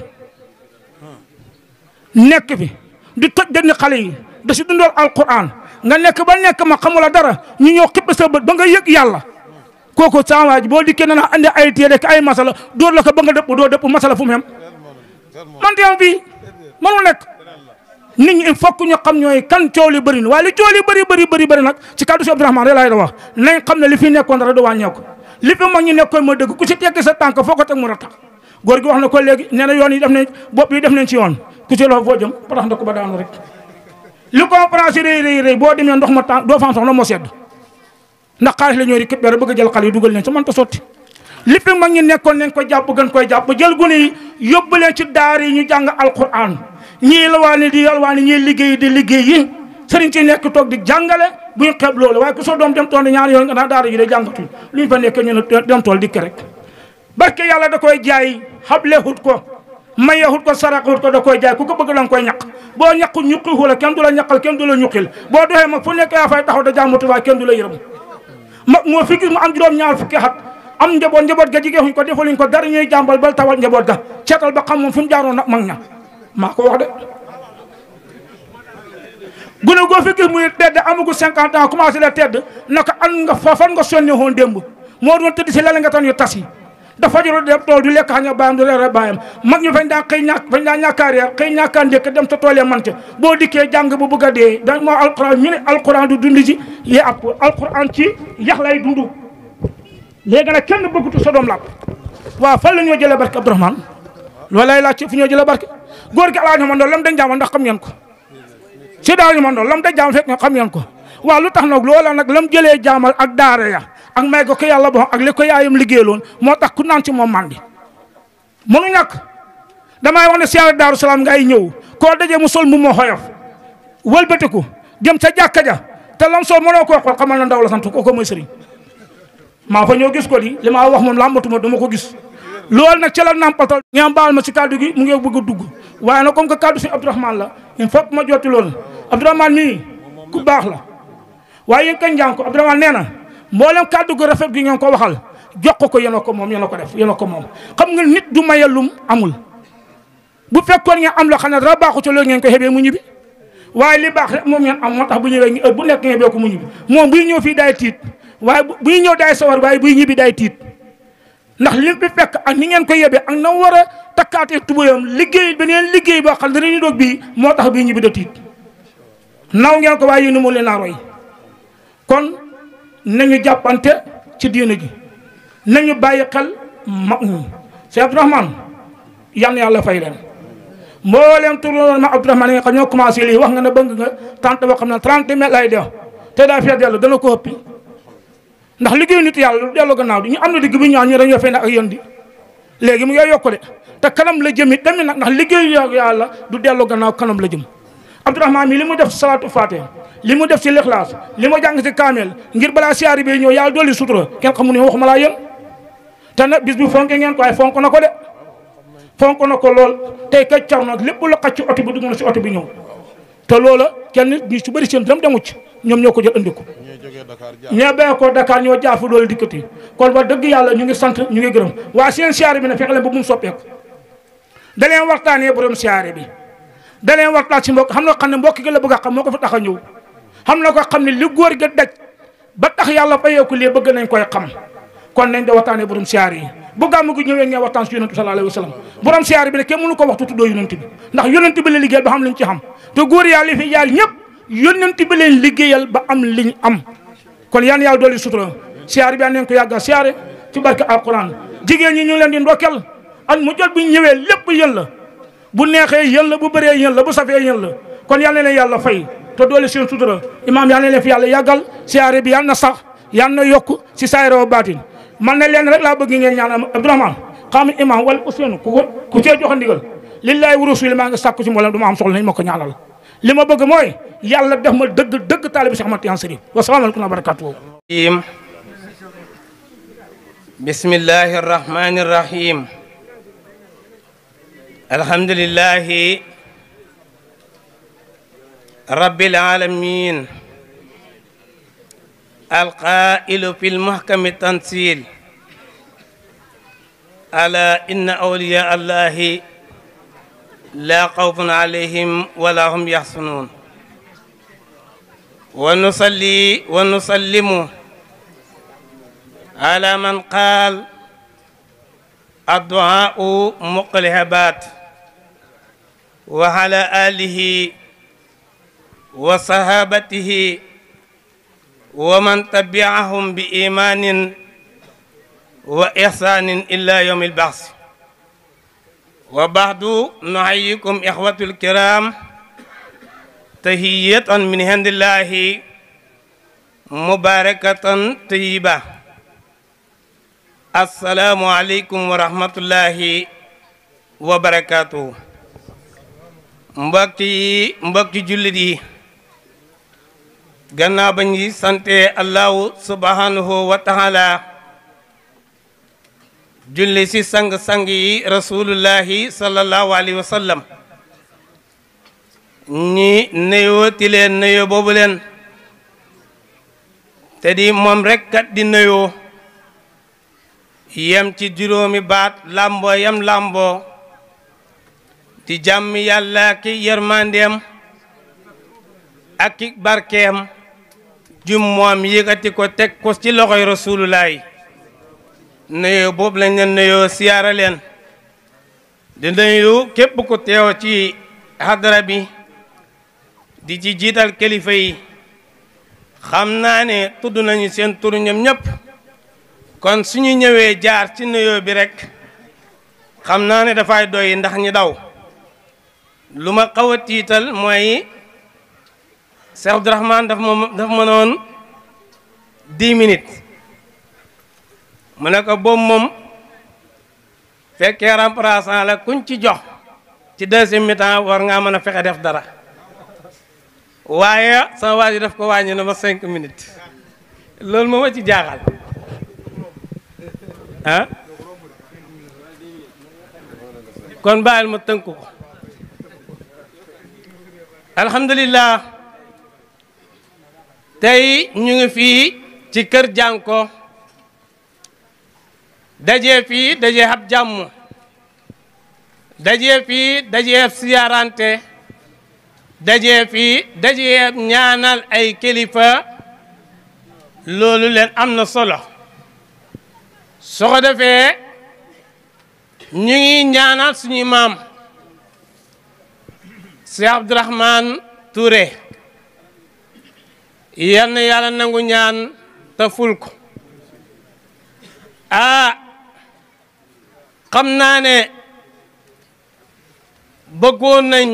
nekk fi di toj dënn xale yi da si dundool alquran nga nekk ba nekk ma xamula dara ñu ñëw xipp sa bët ba nga yëg yàlla kooku sama ji boo dikkee na andi ay téere ay masala dóor la ko ba nga dëpp doo dëpp masala fu mu yem man teew bi mënul nekk nit ñi il faut que ñu xam ñooy kan coow li bëri na waaye li coow li bëri bëri bëri bëri nag ci kàddu si Abdourahmane rek laay da wax nañ xam ne li fi nekkoon dara du wàññeeku li fi mag ñi nekkoon ma dëgg ku si tegg sa tànk foo ko teg mu ratax góor gi wax na ko léegi nee na yoon yi def nañ bopp yi def nañ ci yoon ku ci loxo foo jëm patax na ko ba daanu rek li conférence rëy rëy rëy boo demee ndox ma tànk doo fa am soxla moo sedd ndax xaalis la ñoo di képp dara bëgg a jël xale yi dugal leen sa mënta sotti li fi mag ñi nekkoon nañ ko jàpp gën koy jàpp jël gune yi yóbbu leen ci daar yi ñu jàng alquran ñii yalwaani di yalwaani ñii liggéey di liggéey yi sëriñ ci nekk toog di jàngale bu ñu xeeb loolu waaye ku soo doom dem tool di ñaari yoon nga naa daara ji de jàngatuñ lu ñu fa nekk ñu ne dem tool dikk rek barke yàlla da koy jaay xablehut ko mayehut ko saraxut ko da koy jaay ku ko bëgg danga koy ñaq boo ñaqu ñuqi xula kenn du la ñaqal kenn du la ñuqil boo doxee mag fu nekk yaa fay taxaw da jàmmatu waaye kenn du la yërëm mag moo fi gis mu am juróom ñaar fukki at am njaboot njaboot ga jigéen xuñ ko defaluñ ko dara ñuy jàmbal bal tawal njaboot ga ceetal ba xam moom fu mu jaaroon nag mag ña maa ko wax de gune goo fi gis muy tedd amagu cinquante ans commencé la tedd naka an nga fa fan nga sonne woon démb moo doon tëdd si lala nga tan yu tas yi dafa joro dem tool du lekk xaña baayam du reere baayam mag ñu fañ daan xëy ñàkk fañ daan ñàkkaa reer xëy ñàkkaa ndékk dem sa tool ya mante boo dikkee jàng bu bëgg a dee da moo alquran ñu ne alquran du dund ci yee ab alquran ci yax lay dund léegi nag kenn bëggutu sa doom làpp waaw fan la ñoo jëlee barke Abdourahmane loolu lay laaj fu ñoo jëlee barke góor gi alaaji man doon lam dañ jaamal ndax xam ngeen ko si daal ñu man doon lam dañ jaamal fekk nga xam ngeen ko waaw lu tax nag loola nag lam jëlee jaamal ak daara ya ak may ko ko yàlla bo ak li ko yaayam liggéeyaloon moo tax ku naan ci moom mandi mënu ñàkk damay wax ne siyaare daaru salaam ngay ñëw koo dajee mu sol mu moo xoyof wëlbatiku jëm sa jàkka ja te lam sol mënoo koo xool xamal na ndaw la sant kooku mooy sëriñ maa fa ñëw gis ko di li ma wax moom làmbatuma dama ko gis loolu nag ci la nampatal ngeen baal ma si kaddu gi mu ngi bëgg a dugg waaye nag comme que kaddu si Abdourahmane la il faut ma jotti loolu Abdourahmane mii ku baax la waaye yéen kañ njàng ko Abdourahmane nee na mboolem kaddu gu rafet gi ngeen ko waxal jox ko ko yéen a ko moom yéen a ko def yéen a ko moom xam nga nit du mayalum amul bu fekkoon ngeen am loo xam ne dara baaxu ci loolu ngeen ko xebee mu ñibbi waaye li baax rek moom ngeen am moo tax bu ñëwee heure bu nekk ngeen xebee ko mu ñibbi moom buy ñëw fii daay tiit waaye buy ñëw daay sawar waaye buy ñibbi daay tiit ndax li fi fekk ak ni ngeen ko yebee ak na war a takkaatee tubéyam liggéey beneen liggéey boo xam ne dañuy doog bii moo tax bii ñibbi da tiit naw ngeen ko waaye yéen moo leen a roy kon nañu jàppante ci diina ji nañu bàyyi xel mag ñi Cheikh Abdourahmane yal na yàlla fay leen mbooleem tur ma Abdourahmane nga xam ñoo commencé lii wax nga ne bëgg nga tante boo xam ne 30 mètres lay def te daa fee dellu dana ko ëppi ndax liggéeyu nit yàlla lu dellu gannaaw di ñu am na digg bi ñaan ñu dañoo fay ne ak yéen di léegi mu ngi yokku de te kanam la jëm it tamit nag ndax liggéeyu yàlla du dellu gannaaw kanam la jëm Abdourahmane mi li mu def si salaatu faatiha li mu def si lixlaas li mu jàng si kaamel ngir balaa siyaari bi ñëw yàlla dolli sutura kenn xamu ne waxuma laa yéen te nag bis bi fonke ngeen ko waaye fonk na ko de fonk na ko lool tey ka car nag lépp lu xaj ci oto bi dugg na si oto bi ñëw te loola kenn ñi su bëri seen dam demu ci ñoom ñoo ko jël andi ko ñee bee ko Dakar ñoo jaafu loolu dikkati kon wax dëgg yàlla ñu ngi sant ñu ngi gërëm waa seen siyaare bi ne fexe leen ba mu soppeeku da leen waxtaanee borom siyaare bi da leen waxtaan si mbokk xam na xam ne mbokk gi la bëgg a xam moo ko fa tax a ñëw xam na ko xam ne li góor ga daj ba tax yàlla fayeeku lii bëgg nañ koy xam kon nañ da waxtaanee borom siyaare yi bu gàmmu gi ñëwee ngeen waxtaan si yonent bi sallallahu alayhi wa sallam borom siyaare bi ne kenn mënu ko waxtu tuddoo yonent bi ndax yonent bi la liggéeyal ba xam liñ ci xam te góor yàlla li fi jaar ñëpp yonent bi leen liggéeyal ba am liñ am kon yaan yàlla dooli sutura siyaare bi an neen ko yàgga siyaare ci barke alquran jigéen ñi ñu ngi leen di ndokkel at mu jot bu ñëwee lépp yéen la bu neexee yéen la bu bëree yéen la bu safee yéen la kon yal na leen yàlla fay te doole seen sutura imaam yal na leen fi yàlla yàggal siyaare bi yal na sax yal na yokk si saayira wa baatin man ne leen rek laa bëgg ngeen ñaan Abdourahmane xam imaam wala Ousseynou ku ko ku cee joxe ndigal lillahi wa rasuli maa ngi sàkku ci mboolem du ma am soxla nañ ma ko ñaanal li ma bëgg mooy yàlla def ma dëgg dëgg taalibi Cheikh Ahmad Tidiane Chérif wa salaamaaleykum wa barakatuh bismillahi arrahmani irrahim alhamdulillahi rabbil alamin alqailu fi lmuhkami tansil ألا إن أولياء الله لا خوف عليهم ولا هم يحزنون ونصلي ونسلم على من قال الدعاء مقلهبات وعلى آله وصحابته ومن تبعهم بإيمان وإحسان إلى يوم البعث وبعد نحييكم إخوة الكرام تهية من عند الله مباركة طيبة السلام عليكم ورحمة الله وبركاته mbokk yi mbokki jullit yi gannaaw ba ñi sante allahu subhanahu wa taala julli si sang-sang yi rasulullahi sallallahu alayhi wa sallam ñi nuyooti leen nuyoo boobu leen te di moom rek kat di nuyoo yem ci juróomi baat làmboo yem làmboo di jàmm yàlla ki yërmandeem ak ki barkeem jum moom yëkkati ko teg ko ci loxoy rasulullahi nuyoo boobu lañ leen nuyoo siyaara leen di nuyu képp ku teew ci hadara bi di ci jiital kilifa yi xam naa ne tudd nañu seen tur ñoom ñëpp kon suñu ñëwee jaar ci nuyoo bi rek xam naa ne dafay doy ndax ñi daw lu ma xaw a tiital mooy Cheikh Abdourahmane daf ma daf ma noon dix minutes mu ne ko boobu moom fekkee remplaçant la kuñ ci jox ci deuxième mi-temps war ngaa mën a fexe def dara waaye sama waa ji daf ko wàññi na ma cinq minutes loolu moo ma ci jaaxal ah kon bàyyil ma tënk ko alhamdulillah tey ñu ngi fii ci kër jànko dajee fii dajee ab jàmm dajee fii dajee ab siyaarante dajee fii dajee ñaanal ay kilifa loolu leen am na solo soo ko defee ñu ngi ñaanal suñu maam Cheikh Abdourahmane Touré yal na yàlla nangu ñaan te ful ko ah xam naa ne bëggoon nañ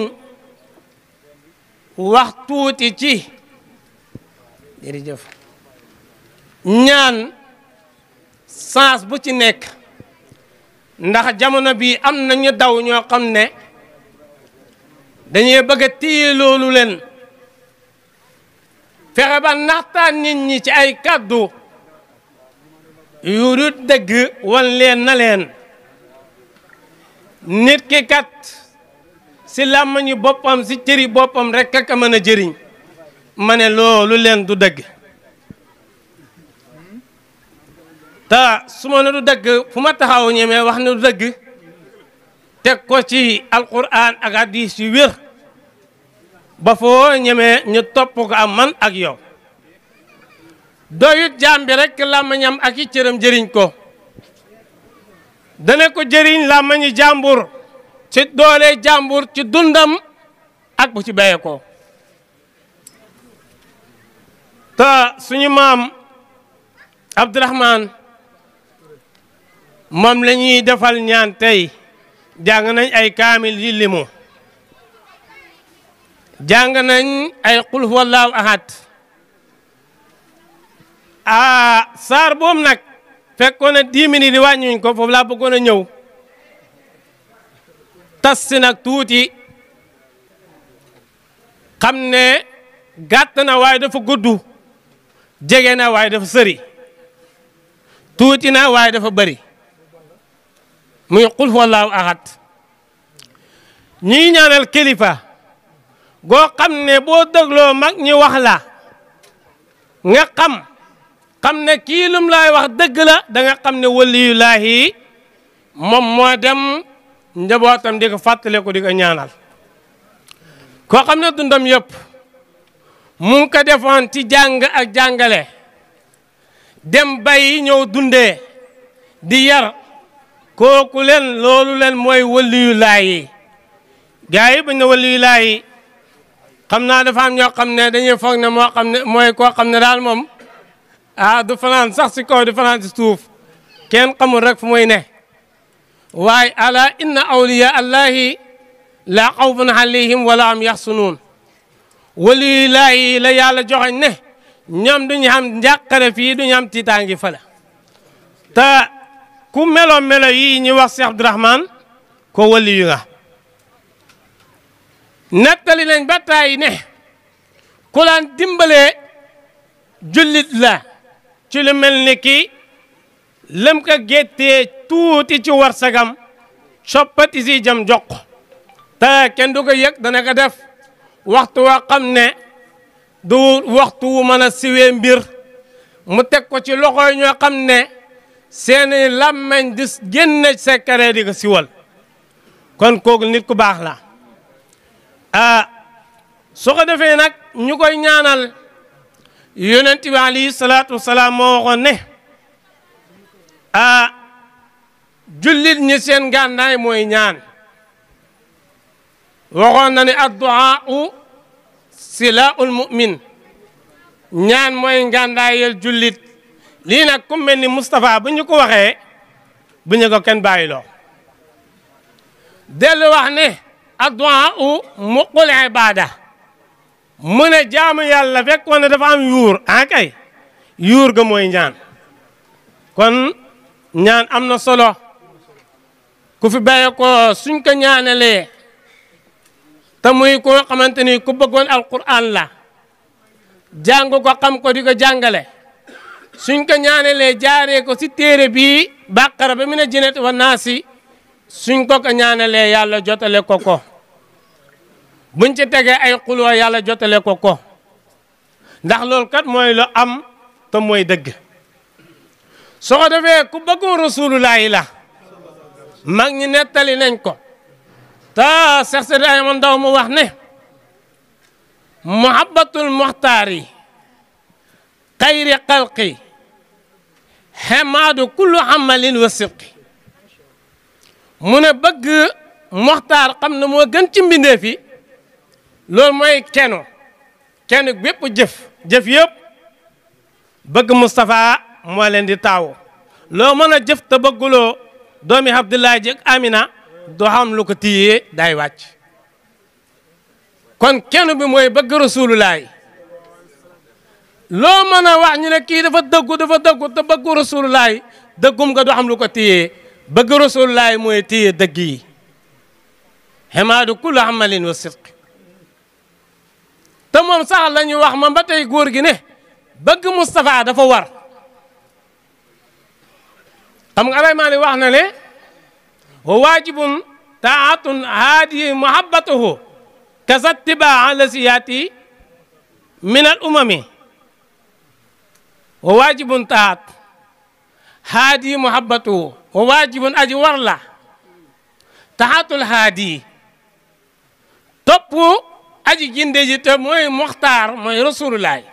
wax tuuti ci jërëjëf ñaan sens bu ci nekk ndax jamono bi am nañu daw ñoo xam ne dañuy bëgg a téye loolu leen fexe ba naxtaan nit ñi ci ay kàddu yu dul dëgg wan leen na leen nit ki kat si làmmañu boppam si cëri boppam rek ak a mën a jëriñ ma ne loolu leen du dëgg te su ma ne du dëgg fu ma taxaw ñemee wax ne du dëgg teg ko ci alquran ak hadis yu wér ba foo ñemee ñu topp ko am man ak yow doyut jaam bi rek làmmañam ak i cëram jëriñ ko dana ko jëriñ làmmañi jàmbur ci doole jàmbur ci dundam ak bu ci béye ko te suñu maam Abdourahmane moom la ñuy defal ñaan tey jàng nañ ay kaamil yi limu jàng nañ ay qul huwallahu ahad ah saar boobu nag fekkoon na dix minutes di wàññiwuñ ko foofu laa bëggoon a ñëw tas si nag tuuti xam ne gàtt na waaye dafa gudd jege na waaye dafa sëri tuuti na waaye dafa bëri muy qul huwallahu ahad ñuy ñaanal kilifa goo xam ne boo dégloo mag ñi wax la nga xam xam ne kii lum laay wax dëgg la da nga xam ne waliyulaahi moom moo dem njabootam di ko fàttale ko di ko ñaanal koo xam ne dundam yëpp mu ngi ko defoon ci jàng ak jàngale dem bay ñëw dundee di yar kooku leen loolu leen mooy waliyu laay yi gars yi bañ na waliyu laay yi xam naa dafa am ñoo xam ne dañuy foog ne moo xam ne mooy koo xam ne daal moom ah du fanaan sax si kaw du fanaan si suuf kenn xamul rek fu muy ne waaye ala inna awliya allahi la xawfun alayhim wala am yaxsunuun waliyu laay yi la yàlla joxoñ ne ñoom duñu xam njàqare fii duñu am tiitaangi fële te ku melo melo yi ñu wax Cheikh Abdourahmane ko waliyu nga nettali nañ ba tàyyi ne ku laan dimbalee jullit la ci lu mel ni ki lëm ko géttee tuuti ci warsagam soppati si jam jox ko te kenn du ko yëg dana ko def waxtu waa xam ne du waxtu wu mën a siwee mbir mu teg ko ci loxo yi ñoo xam ne seeni làmmeñ di génne secret di ko siwal kon kooku nit ku baax la ah soo ko defee nag ñu koy ñaanal yonent bi alayhi salaatu wasalaam moo waxoon ne ah jullit ñi seen gànnaay mooy ñaan waxoon na ne adduaa silaul mu'min ñaan mooy ngàndaayel jullit lii nag ku mel ni Moustapha bu ñu ko waxee bu ñu ko kenn bàyyiloo dellu wax ne addu'a u muqul ibada mu ne jaamu yàlla fekkoon ne dafa am yuur ah kay yuur ga mooy ñaan kon ñaan am na solo ku fi bàyyi ko suñ ko ñaanalee te muy koo xamante ni ku bëggoon alquran la jàng ko xam ko di ko jàngale suñ ko ñaanalee jaaree ko si téere bii bàqara ba mu ne jinet wa naasi suñ ko ko ñaanalee yàlla jotale ko ko buñ ci tegee ay xuloo yàlla jotale ko ko ndax loolu kat mooy lu am te mooy dëgg soo ko defee ku bëggoon rasulullahi la mag ñi nettali nañ ko te Seex Seydi Ayman Ndaw mu wax ne muhabbatul muxtaari xayri xalqi xemaadu kullu amalin wa sibqi mu ne bëgg moxtaar xam ne moo gën ci mbindeef yi loolu mooy keno kenn bépp jëf jëf yëpp bëgg Moustapha moo leen di taawu loo mën a jëf te bëgguloo doomi Abdoulaye jëg Amina doo xam lu ko tiyee day wàcc kon kenn bi mooy bëgg rasulullaay loo mën a wax ñu ne kii dafa dëggu dafa dëggu te bëggu rasulullaay dëggum nga doo xam lu ko tiyee bëgg rasulullaay mooy téye dëgg yi xemaadu kullu amalin wa sidq te moom sax la ñu wax ma ba tey góor gi ne bëgg Moustapha dafa war xam nga alay maa ni wax na ne wa waajibun taatun haadi muhabbatuhu kasa tibaa la si yaati min al umami wa waajibun taat haadi muhabbatuhu wa waajibun aji war la taxatul haadi topp aji ginde ji te mooy muxtaar mooy rasulullaay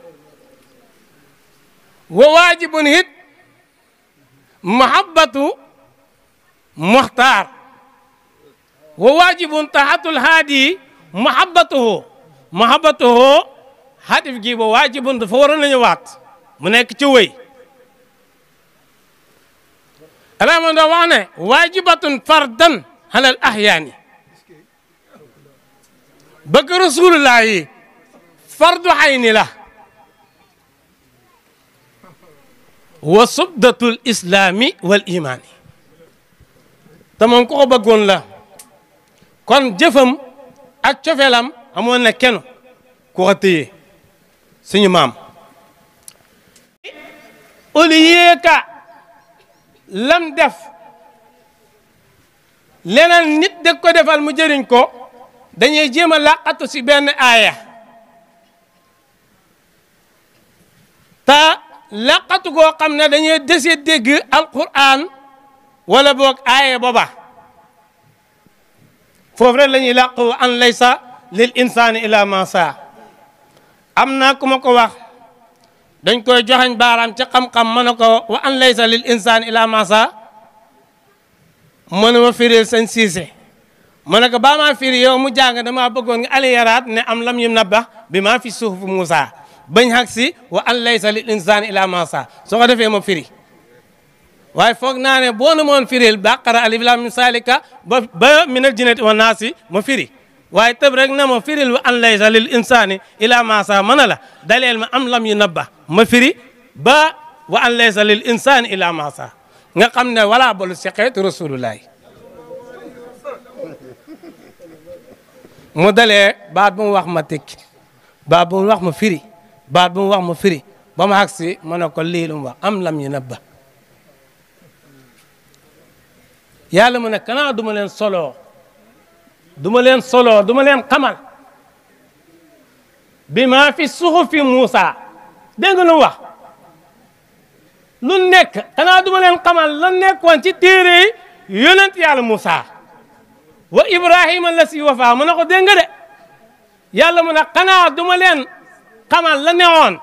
wa waajibun hit mahabbatu muxtaar wa waajibun taxatul haadi mahabbatuhu mahabbatuhu hadif gi ba waajibun dafa waroon nañu waat mu nekk ci wëy alama doo wax ne waajibatun fardan halal ahyaani bëgg rasulullah yi fardu xayni la wa subdatul islaami wal imaani te moom ko ko bëggoon la kon jëfam ak cofeelam amoon na kenn ku ko téye suñu maam au lieu que lam def leneen nit da ko defal mu jëriñ ko dañuy jéem a làqatu si benn aaya te làqatu goo xam ne dañuy dese dégg alquran wala boog aaye booba foofu rek la ñuy làq an laysa lil insaani ila ma saa am na ku ma ko wax dañ koy joxañ baaraam ci xam-xam ma ne ko wa an laysa lil insaani ila ma saa mënu ma firil sëñ siise ma ne ko baa maa firi yow mu jàng dama bëggoon nga aliyaraat ne am lam yum nabba bi maa fi suuf Moussa bañ xag si wa an laysa lil insaani ila ma saa soo ko defee ma firi waaye foog naa ne boo na moon firil baqara alif lam mim salika ba ba minal jinnati wa naasi ma firi waaye tëb rek na ma firil wa an laysa lil insaani ila ma saa mën a la daleel ma am lam yu nabba ma firi ba wa an laysa lil insaani ila ma saa nga xam ne wala balu si xeetu rasulullahi mu dalee baat bu mu wax ma tekki baat bu mu wax ma firi baat bu mu wax ma firi ba ma agsi ma ne ko lii lu mu wax am lam yu nabba yàlla mu ne kanaa duma leen soloo duma leen soloo duma leen xamal bi maa fi suxufi Muusa dégg nga lu wax lu nekk kanaa duma leen xamal la nekkoon ci téere yonent yàlla Muusa wa Ibrahima la si wafa mu ne ko dégg nga de yàlla mu ne xanaa duma leen xamal la newoon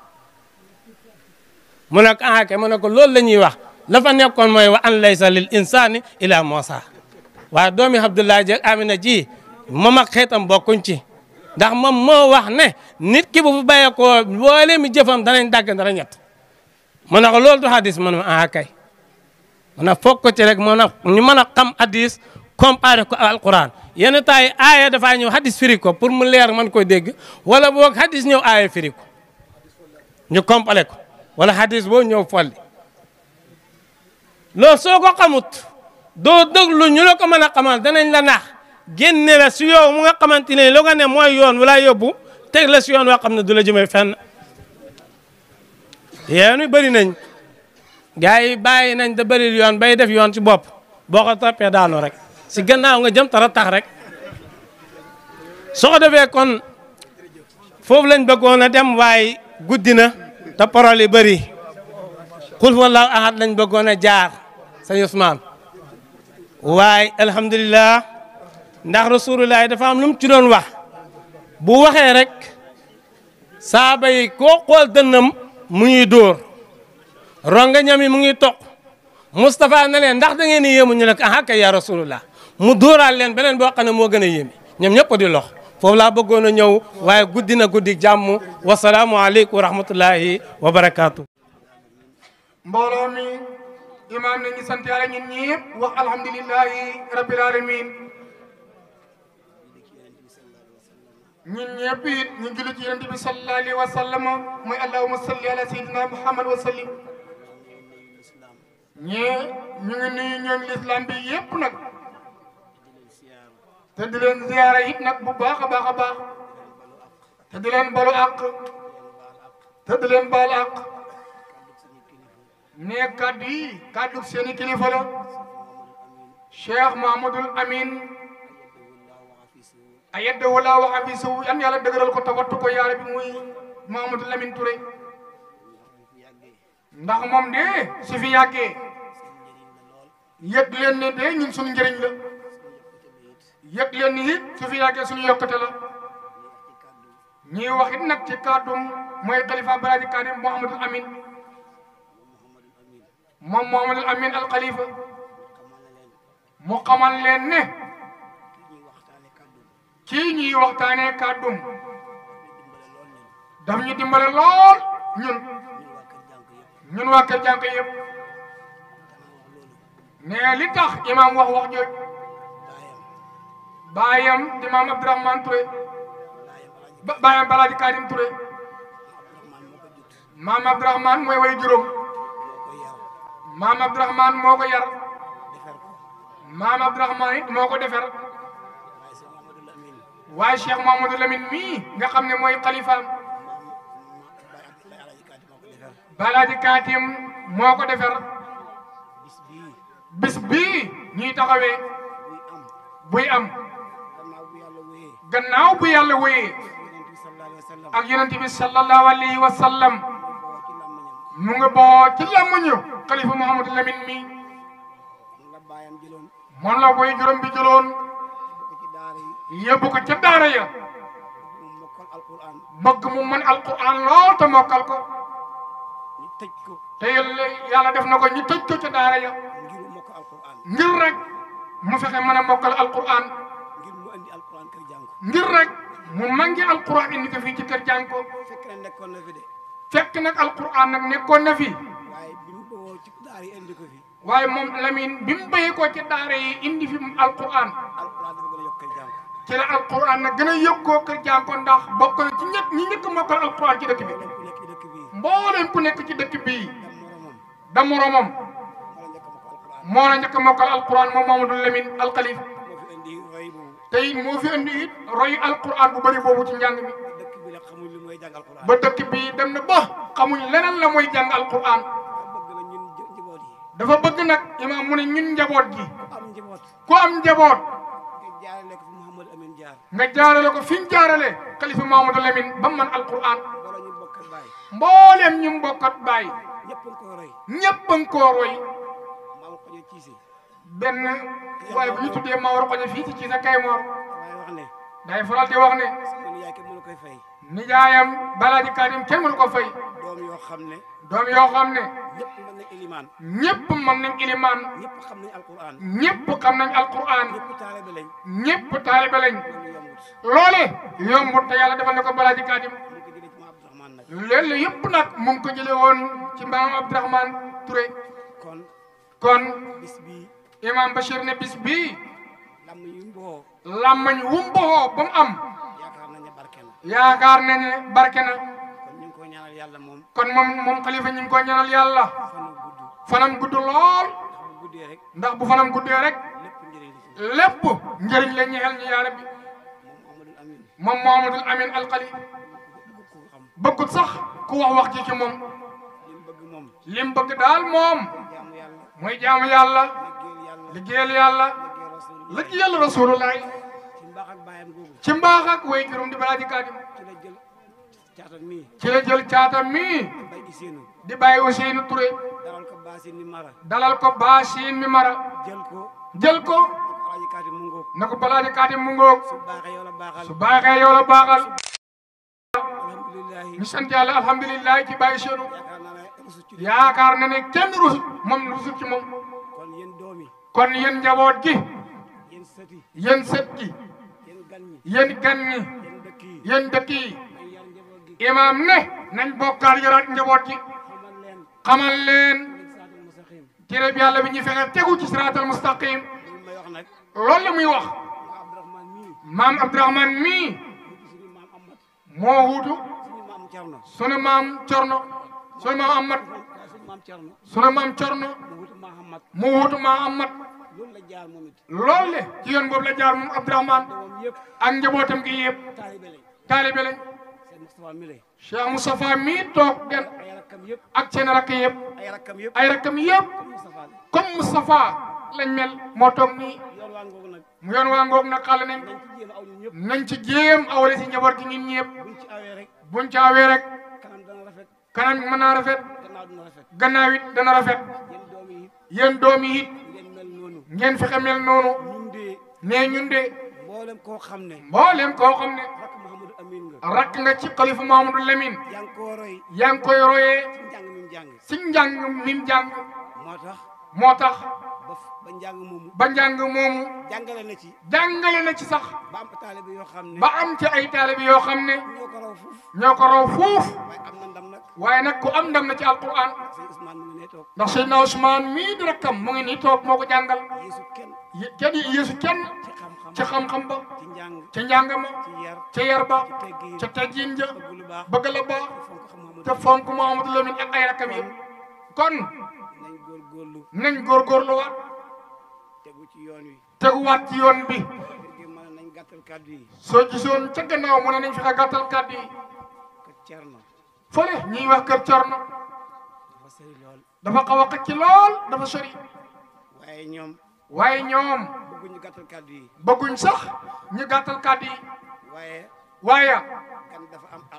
mu ne ko ah kay mu ne ko loolu la ñuy wax la fa nekkoon mooy wa an laysa lil insani ila Muusa waaye doomi Abdoulaye Dieng Amina ji moom ak xeetam bokkuñ ci ndax moom moo wax ne nit ki bu fu bàyyee ko boole mi jëfam danañ dagg dara ñett mu ne ko loolu du hadis man ma ah kay mu ne foog ko ci rek mu ne ñu mën a xam hadis comparé ko alquran yenn temps yi aaya dafaa ñëw hadis firi ko pour mu leer man koy dégg wala boog hadis ñëw aaya firi ko ñu compalé ko wala hadis boo ñëw folli loolu soo ko xamut doo déglu ñu la ko mën a xamal danañ la nax génne la si yow mu nga xamante ne lu nga ne mooy yoon wala yóbbu teg la si yoon woo xam ne du la jëmee fenn yéen bëri nañ gars yi bàyyi nañ da bëri yoon bay def yoon ci bopp boo ko toppee daanu rek si gannaaw nga jëm tara tax rek soo ko defee kon foofu lañ bëggoon a dem waaye guddi na te parole yi bëri xul wallahu ahad lañ bëggoon a jaar sëñ Ousmane waaye alhamdulilah ndax rasulullah dafa am lu mu ci doon wax bu waxee rek saaba yi koo xool dënnam mu ngi dóor ronga ñam yi mu ngi toq Moustapha ne leen ndax da ngeen di yéemu ñu ne ko ah kay ya rasulullah mu dóoraal leen beneen boo xam ne moo gën a yéeme ñoom ñëpp di lox foofu laa bëggoon a ñëw waaye guddi na guddi jàmm wasalaamualeykum wa rahmatullahi wa barakaatu. mbooloo mi imaam nañu sant yàlla ñun ñëpp wax alhamdulilahi rabbil alamin ñun ñëpp it ñu julli ci yonent bi sallallahu alayhi wa sallam mooy allahumma salli ala sayyidina muhammad wa sallim ñee ñu ngi nuyu ñooñ l'islam bi yëpp nag te di leen ziyaara it nag bu baax a baax a baax te di leen balu àq te di leen baal àq ne kaddu yi kaddu seeni kilifa la Cheikh Mahamadul Amin ayaddahu laa wa hafisahu yan yàlla dëgëral ko te wattu ko yaara bi muy Mahamadul Amin Touré ndax moom de su fi yàggee yëg leen ne de ñun suñu njëriñ la yëg leen ni it su fi yàggee suñu yokkute la ñuy wax it nag ci kàddum mooy xalifa Baradi Karim Mouhamadul Amin moom Mouhamadul Amin al Khalifa mu xamal leen ne kii ñuy waxtaanee kàddum daf ñu dimbale lool ñun ñun waa kër jànk yëpp ne li tax imaam wax wax jooj baayam di maam Abdourahmane Touré ba baayam Balaaji Karim Touré maam Abdourahmane mooy way juróom maam Abdourahmane moo ko yar maam Abdourahmane it moo ko defer waaye Cheikh Mamadou Lamine mii nga xam ne mooy xalifaam Balaaji Katim moo ko defer bis bii ñuy taxawee buy am gannaaw bu yàlla wéyee ak yonent bi sallallahu alayhi wa sallam mu nga boo ci làmmuñu xalifa Mouhamadou Lamine mi baayam jëloon moom la way juróom bi jëloon yóbbu ko ci daara yi yóbbu ko ca daara ya mu mokkal alquran bëgg mu mën alquran lool te mokkal ko ñu tëj ko te yàlla yàlla def na ko ñu tëj ko ca daara ya ngir mu mokkal alquran ngir rek mu fexe mën a mokkal alquran ngir mu andi alquran kër jàng ko ngir rek mu mangi alquran indi ko fii ci kër jàng ko fekk na nekkoon na fi de fekk nag alquran nag nekkoon na fi waaye bi mu bawoo ci daara yi indi ko fi waaye moom Lamine bi mu béyee ko ci daara yi indi fi alquran alquran dafa gën a yokk kër jàng ci la alquran nag gën a yëkkoo kër jàng ko ndax bokk na ci ñett ñi njëkk a mokkal alquran ci dëkk bi leen ku nekk ci dëkk bii mbooleem ku nekk ci dëkk bii dem moromam da moromam wala njëkk a mokkal alquran moo la njëkk a mokkal alquran moom Mamadou Lamine alxalif moo fi indi roy boobu te it moo fi indi it roy alquran bu bëri boobu ci njàng mi dëkk bi nag xamuñ li mooy jàng alquran ba dëkk bii dem na ba xamuñ leneen la mooy jàng alquran bëgg na ñun nj- njaboot yi dafa bëgg nag imaam mu ne ñun njaboot gi ku am njaboot ku am njaboot nga jaarale ko fi Mouhamadou Amine Jaar nga jaarale ko fi ñu jaarale xalifa Mamadou Lamine ba mu mën alquran wala ñu bokk ak baay mbooleem ñu mbokkat baay ñëpp nga koy roy ñëpp a ngi koo roy maam ko ñu ciisi benn waaye bu ñu tuddee Mawar Xoñe fii ci ci sa Kaymoor damay wax ne day faral di wax ne sama nijaay kenn mënu koy fay nijaayam balaaji Kaadim kenn mënu ko fay doom yoo xam ne doom yoo xam ne ñëpp mën nañ ilimaan ñëpp mën nañ ilimaan ñëpp xam nañ alquran ñëpp xam nañ alquran ñëpp taalibe lañ ñëpp taalibe lañ loolu yombut loole yombut te yàlla defal na ko balaaji Kaadim mu ngi ko jëlee ci ma Abdourahmane nag loolu yëpp nag mu ngi ko jële woon ci maam Abdourahmane Touré kon kon bis bii imam Bachir ne bis bii lam yu mboo làmmañ wumboxoo ba mu am yaakaar nañ ne barke na yaakaar nañ ne barke na kon ñu ngi koy ñaanal yàlla moom kon moom moom xalifa ñu ngi ko ñaanal yàlla fanu gudd fanam gudd lool ndax bu guddee rek ndax bu fanam guddee rek lépp njëriñ li ci lépp njëriñ la ñeexal ñu yaa rabbi moom Amadou Amine moom Mohamadul Amin alxali bëgg ko xam bëggut sax ku wax wax ji ci moom li mu bëgg moom lim bëgg daal moom jaamu yàlla mooy jaamu yàlla liggéeyal liggéeyal yàlla yàlla liggéey rasul liggéeyal rasulullahi ci mbaax ak baayam googu ci mbaax ak way juróom di balaaji kaadim ci la jël caatam mii ci la jël caatam mii bay di seenu di bàyyi Ousseynou Touré dalal ko baasin ni mara dalal ko baasiin mi mara jël ko jël ko alaaji kaati mu ngóog na ko balaaji kaadim mu ngoog su baaxee yow la baaxal su baaxee yow la baaxal alhamdulilahi ñu sant yàlla alhamdulilah ci bàyyi seenu yaakaar naa ne rusu ci yaakaar na ne kenn rusut moom rusut ci moom kon yéen doom yi kon yéen njaboot gi yéen sët yi yéen sët gi yéen gan ñi yéen gan ñi yéen dëkk yi yéen dëkk yi ay yar njaboot gi imaam ne nañ bokkaal yaraat njaboot gi xamal leen xamal leen leen saatal mustaqim téere bi yàlla bi ñu fexe tegu ci siraatal mustaqim li may wax nag loolu la muy wax nga Abdourahmane mii maam Abdourahmane mii mu gis suñu maam Amat moo wuutu suñu maam Cerno sunu maam Corno sunu maam Amat waaye suñu maam Cerno sunu maam Corno mu wutu maam Amat mu wuutu maam Amat loolu la jaar moom it loolu le ci yoon boobu la jaar moom Abdourahmane doomam yëpp ak njabootam gi yëpp taalibe lañ taalibe lañ seen Moustapha Mile Cheikh Moustapha mii toog den ay rakkam yëpp ak seen rakk yëpp ay rakkam yëpp ay rakkam yëpp Moustapha la comme Moustapha lañ mel moo toog nii yoon waa ngoogu nag mu yoon waa ngoog nag xale nañ nañ ci jéem a aw ñun nañ ci jéem awale ñëpp si njaboot gi ñun ñëpp buñ ci awee rek buñ caawee rek kanam dana rafet kanam mën naa rafet gannaaw dina rafet gannaaw it dana rafet yéen doom yi it yéen doom yi it ngeen mel noonu ngeen fexe mel noonu ñun de nee ñun de mboolem koo xam ne mbooleem koo xam ne rakk Mouhamadou Amine nga rakk nga ci xalifa Mahamadou Lamine yaa ngi koo roy yaa ngi koy royee ci njàng mi mu jàng si njàng mi mu jàng moo tax moo tax ba f- ba njàng moomu ba njàng moomu jàngale na ci jàngale na ci sax ba am taalibe yoo xam ne ba am ci ay taalibe yoo xam ne ñoo ko raw fuuf ñoo ko raw fuuf waaye am na ndam nag waaye nag ku am ndam na ci alquran sëñ Ousmane mu ngi nee toog ndax Seydina Ousmane mii di rakkam mu ngi nii toog moo ko jàngal yeesu kenn Ye- kenn yéesu kenn ci xam-xam ci xam-xam ba ci njàng ca njàng ma ci yar ca yar ba ci teggin ca teggin ja bëgg lu baax bëgg la baax fonk xam Mouhamadou te fonk Mouhamadou Lamine ak ay rakkam yëpp kon nañ góorgóorlu nañ góorgóorluwaat tegu ci yoon wi teguwaat ci yoon bi kër gi mën nañ gàttal kàddu yi soo gisoon ca gannaaw mu ne nañ fexe gàttal kàddu yi kër Cerno fële ñuy wax kër Corno dafa sëri lool dafa xaw a xëcc lool dafa sori waaye ñoom waaye ñoom bëgguñu gàttal kàddu yi bëgguñ sax ñu gàttal kàddu yi waaye waaye gan dafa am àq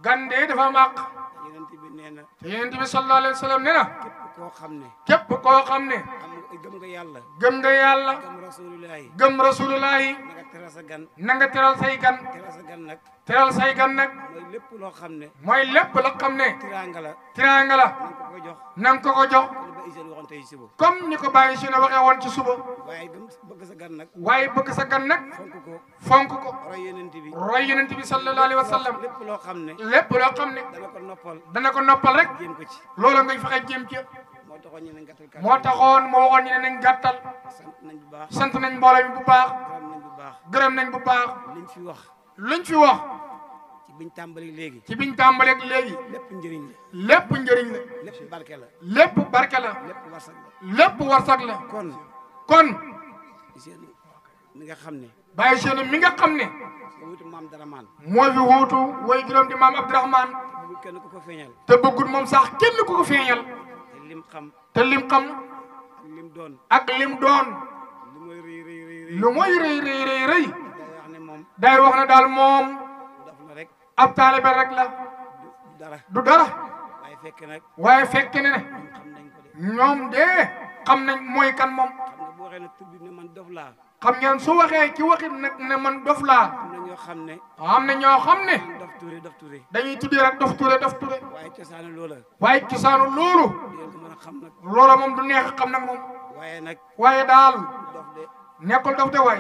gan de dafa am àq yonent bi nee na te yonent bi sallallahu alayhi wa sallam nee na képp koo xam ne képp koo xam ne am nga gëm nga yàlla gëm nga yàlla gëm rasulullahi gëm rasulullahi na nga teral sa gan na nga teral say gan teral sa gan nag teral say gan nag mooy lépp loo xam ne mooy lépp la xam ne tiraanga la tiraanga la na nga ko ko jox na nga ko ko jox li ba Isel waxoon tey suba comme ni ko bàyyi si ne waxee woon ci suba waaye gëm bëgg sa gan nag waaye bëgg sa gan nag fonk ko fonk ko roy yonent bi roy yonent bi sallallahu alayhi wa sallam lépp loo xam ne lépp loo xam ne dana ko noppal dana ko noppal rek jéem ko ci loolu nga fexe jéem ci moo taxoon ñu ne gàttal kàddu moo taxoon moo waxoon ñu ne nañ gàttal sant nañ bu baax sant nañ mbooloo mi bu baax gërëm nañ bu baax gërëm nañ bu baax liñ fi wax luñ fi wax ci biñ tàmbali léegi ci biñ tàmbaleeg léegi lépp njëriñ la lépp njëriñ la lépp barke la lépp barke la lépp warsak la lépp warsak la kon kon seen mi nga xam ne bàyyi seenu mi nga xam ne nga wutu maam dara maan moo fi wuutu way juróom di maam Abdourahman bu kenn ku ko feeñal te bëggut moom sax kenn ku ko feeñal te lim xam te lim xam ak lim doon ak lim doon li mooy rëy rëy rëy rëy lu mooy rëy rëy rëy rëy day wax ne moom day wax ne daal moom daf la rek ab taalibe rek la du dara du dara waaye fekk nag waaye fekk ne ne ñun xam nañ ko de ñoom de xam nañ mooy kan moom xam nga boo waxee ne tur bi ne man dof laa xam ngeen su waxee ci waxit nag ne man dof laa am na ñoo xam ne am na ñoo xam ne man dof ture dof ture dañuy tuddee rek dof ture dof ture waaye cosaanu loola waaye cosaanu loolu di ngeen ko mën a xam nag loola moom du neex xam nag moom waaye nag waaye daal dof de nekkul dof de waay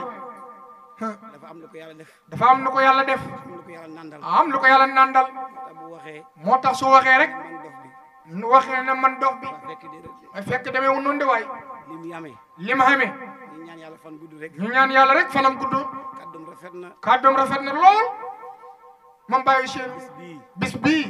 dafa am lu ko yàlla def dafa am lu ko yàlla def am lu ko yàlla nandal am lu ko yàlla nandal te bu waxee moo tax su waxee rek man dof bi nu waxee ne man dof bi waa fekk déedéet ay fekk demee wu noonu de waay li mu yamee li ma xamee ñu ñaan yàlla fan gudd rek ñu ñaan yàlla rek fanam gudd kàddum rafet na kàddoom rafet na lool moom bàyyi seen bis bii bis bii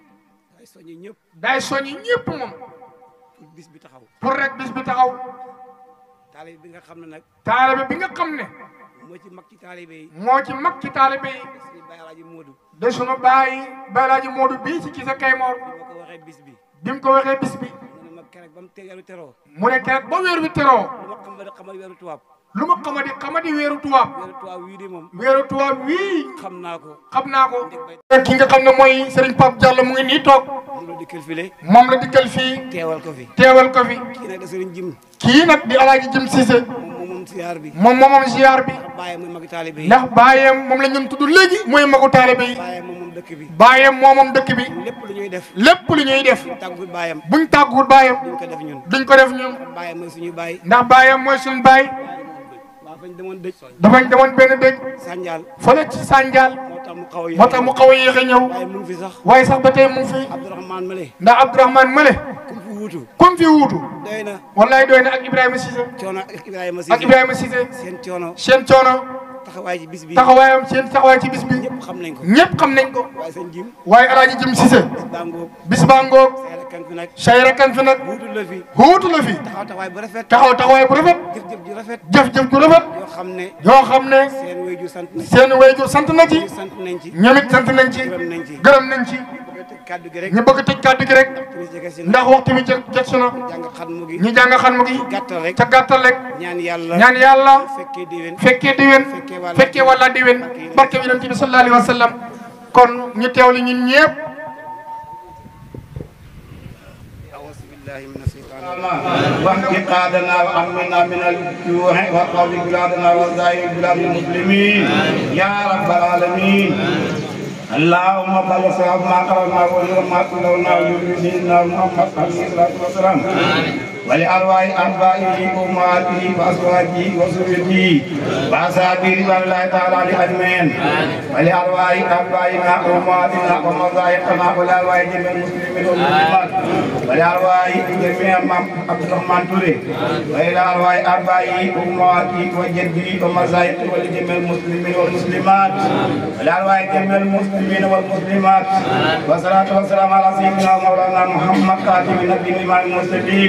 day soññi ñëpp day soññi ñëpp moom pour bis bi taxaw pour rek bis bi taxaw taalibe bi nga xam ne nag taalibe bi nga xam ne moo ci mag ci taalibe yi moo ci mag ci taalibe yi suñu bàyyi alaaji Moodu de sunu bàyyi balaaji Moodu bii ci Cissé Kaymoor bi ma ko waxee bis bi bi mu ko waxee bis bi mu ne ma keroog ba mu teeru teroo mu ne keroog ba weer wi teroo lu ma xam ba xamal weeru tubaab lu ma xamadi xamadi weeru tubaab weeru tubaab wii de moom weeru tubaab wii xam naa ko xam naa ko ki nga xam ne mooy Serigne Pape Diallo mu ngi nii toog moom la dikkal file moom la dikkal fii teewal ko fi teewal ko fi kii nag da sëriñ jim kii nag di alaaji Jim Cissé moom moom moom siyaar bi moom moomam ziar bi bàyyi mooy magi taalibe yi ndax baayam moom la ñun tudd léegi mooy magu taalibe yi bàyyi moom moom dëkk bi baayam moomam dëkk bi lépp lu ñuy def lépp lu ñuy def tàggu bàyyam buñ tàgguwut baayam duñ ko def ñun duñ ko def ñun bàyyi mooy suñu bàyyi ndax baayam mooy suñ baay waa fañ demoon dëj dafañ demoon benn dëj sànjaal fële ci Sànjaal moo tax mu xaw a moo tax mu xaw a yéex a ñëw waaye mu ngi fi sax waaye sax ba tey mu ngi fi Abdourahmane Male ndax Abdourahmane Male ku mu fi wuutu comme fi wuutu doy na wallaay doy na ak Ibrahima Cissé coono ak Ibrahima ak Cissé Ibrahima Cissé seen coono seen coono taxawaay ci bis bi taxawaayam seen taxawaay ci bis bi ñëpp xam nañ ko ñëpp xam nañ ko waaye seen jim waaye alaaji Jim Cissé baa ngoog bis baa ngoog say rakkan fi nag say rakkan fi nag wuutu la fi wuutu la fi taxaw taxawaay bu rafet taxaw taxawaay bu rafet jëf-jëf ju rafet jëf-jëf ju rafet yoo xam ne yoo xam ne seen wéyjur sant nañ seen wayjur sant na ci ci sant nañ ci ñoom it sant nañ ci gërëm nañ ci gërëm nañ ci bëgg a tëj kàddu gi rek ñu bëgg tëj kàddu gi rek tunis jege si na ndax waxtu bi jot jot si na jàng xat mu gi ñu jàng xam gi gàttal rek ca gàttal rek ñaan yàlla ñaan yàlla fekkee déwén fekkee diwén fekkee wala diwén barke bi yonent bi sallallahu alayhi wa sallam kon ñu teewli ñun ñëpp أعوذ بالله من الشيطان واحتقادنا وأمنا من الجوع وقوم بلادنا وزائر بلاد المسلمين يا رب العالمين اللهم صل وسلم ما قرأنا وما تلونا ويريدنا محمد عليه الصلاة والسلام ولأرواح آبائه وأمهاته وأزواجه وذريته وأصحابه رضوان الله تعالى عليهم أجمعين ولأرواح آبائنا وأمهاتنا ومشايخنا ولأرواح جميع المسلمين والمسلمات ولأرواح جميع عبد الرحمن توري وإلى أرواح آبائه وأمهاته وجده ومشايخه ولجميع المسلمين والمسلمات ولأرواح جميع المسلمين والمسلمات والصلاة والسلام على سيدنا مولانا محمد خاتم النبي الإمام المرسلين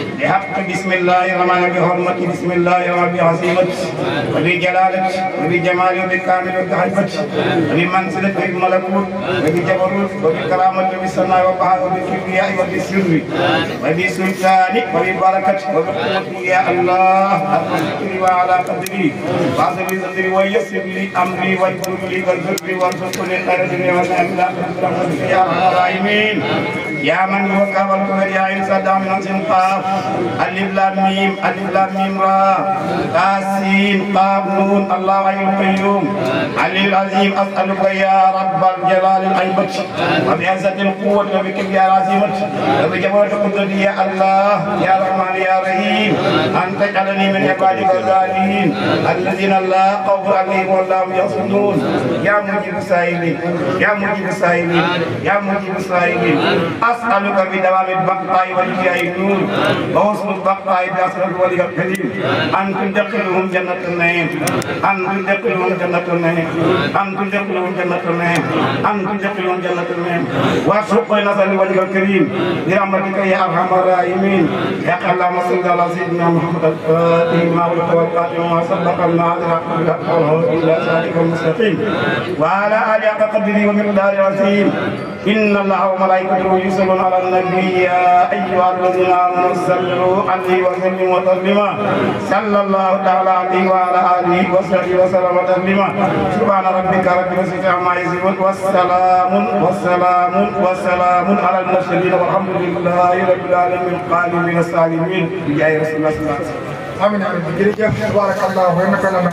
بحق بسم الله الرحمن بحرمة بسم الله الرحمن بعظيمة وبجلالة وبجمال وبكامل وبهيبة وبمنزلة وبملكوت وبجبروت وبكرامة وبسماء وبحر وبكبرياء وبسر وبسلطان وببركة وبقوة يا الله الذكر وعلى قدري واعذر لي صدري ويسر لي امري واجبر لي واغفر لي وارزقني خير الدنيا والآخرة برحمتك يا ارحم الراحمين يا من هو كابل يا عين صدام من قاف الف لام ميم الف لام ميم را تاسين قاف نون الله حي القيوم علي العظيم اسالك يا رب الجلال الهيبه وبعزه القوه وبكبرياء العزيمه وبجبروت قدرتي يا الله يا رحمن يا رحيم ان تجعلني من عبادك الصالحين الذين لا خوف عليهم ولا هم يحزنون يا مجيب السائلين يا مجيب السائلين يا مجيب السائلين اسالك بدوام البقاء والجاه النور وحسن البقاء باسرار الولي الكريم ان تدخلهم جنه النعيم ان تدخلهم جنه النعيم ان تدخلهم جنه النعيم ان تدخلهم جنه النعيم وارزق نصر الولي الكريم برحمتك يا ارحم الراحمين يا اللهم صل على سيدنا محمد الفاتح ما ولد والقاتل وما سبق المعذر الى صراطك المستقيم وعلى اله حق قدره ومقداره العظيم ان الله وملائكته يصلون على النبي يا ايها الذين امنوا صلوا عليه وسلموا تسليما صلى الله تعالى عليه وعلى اله وصحبه وسلم تسليما سبحان ربك رب العزه عما يصفون والسلام والسلام والسلام على المرسلين والحمد لله رب العالمين قال من السالمين بجاه رسول الله صلى الله عليه وسلم amiin amiin jërëjëf tabarakallah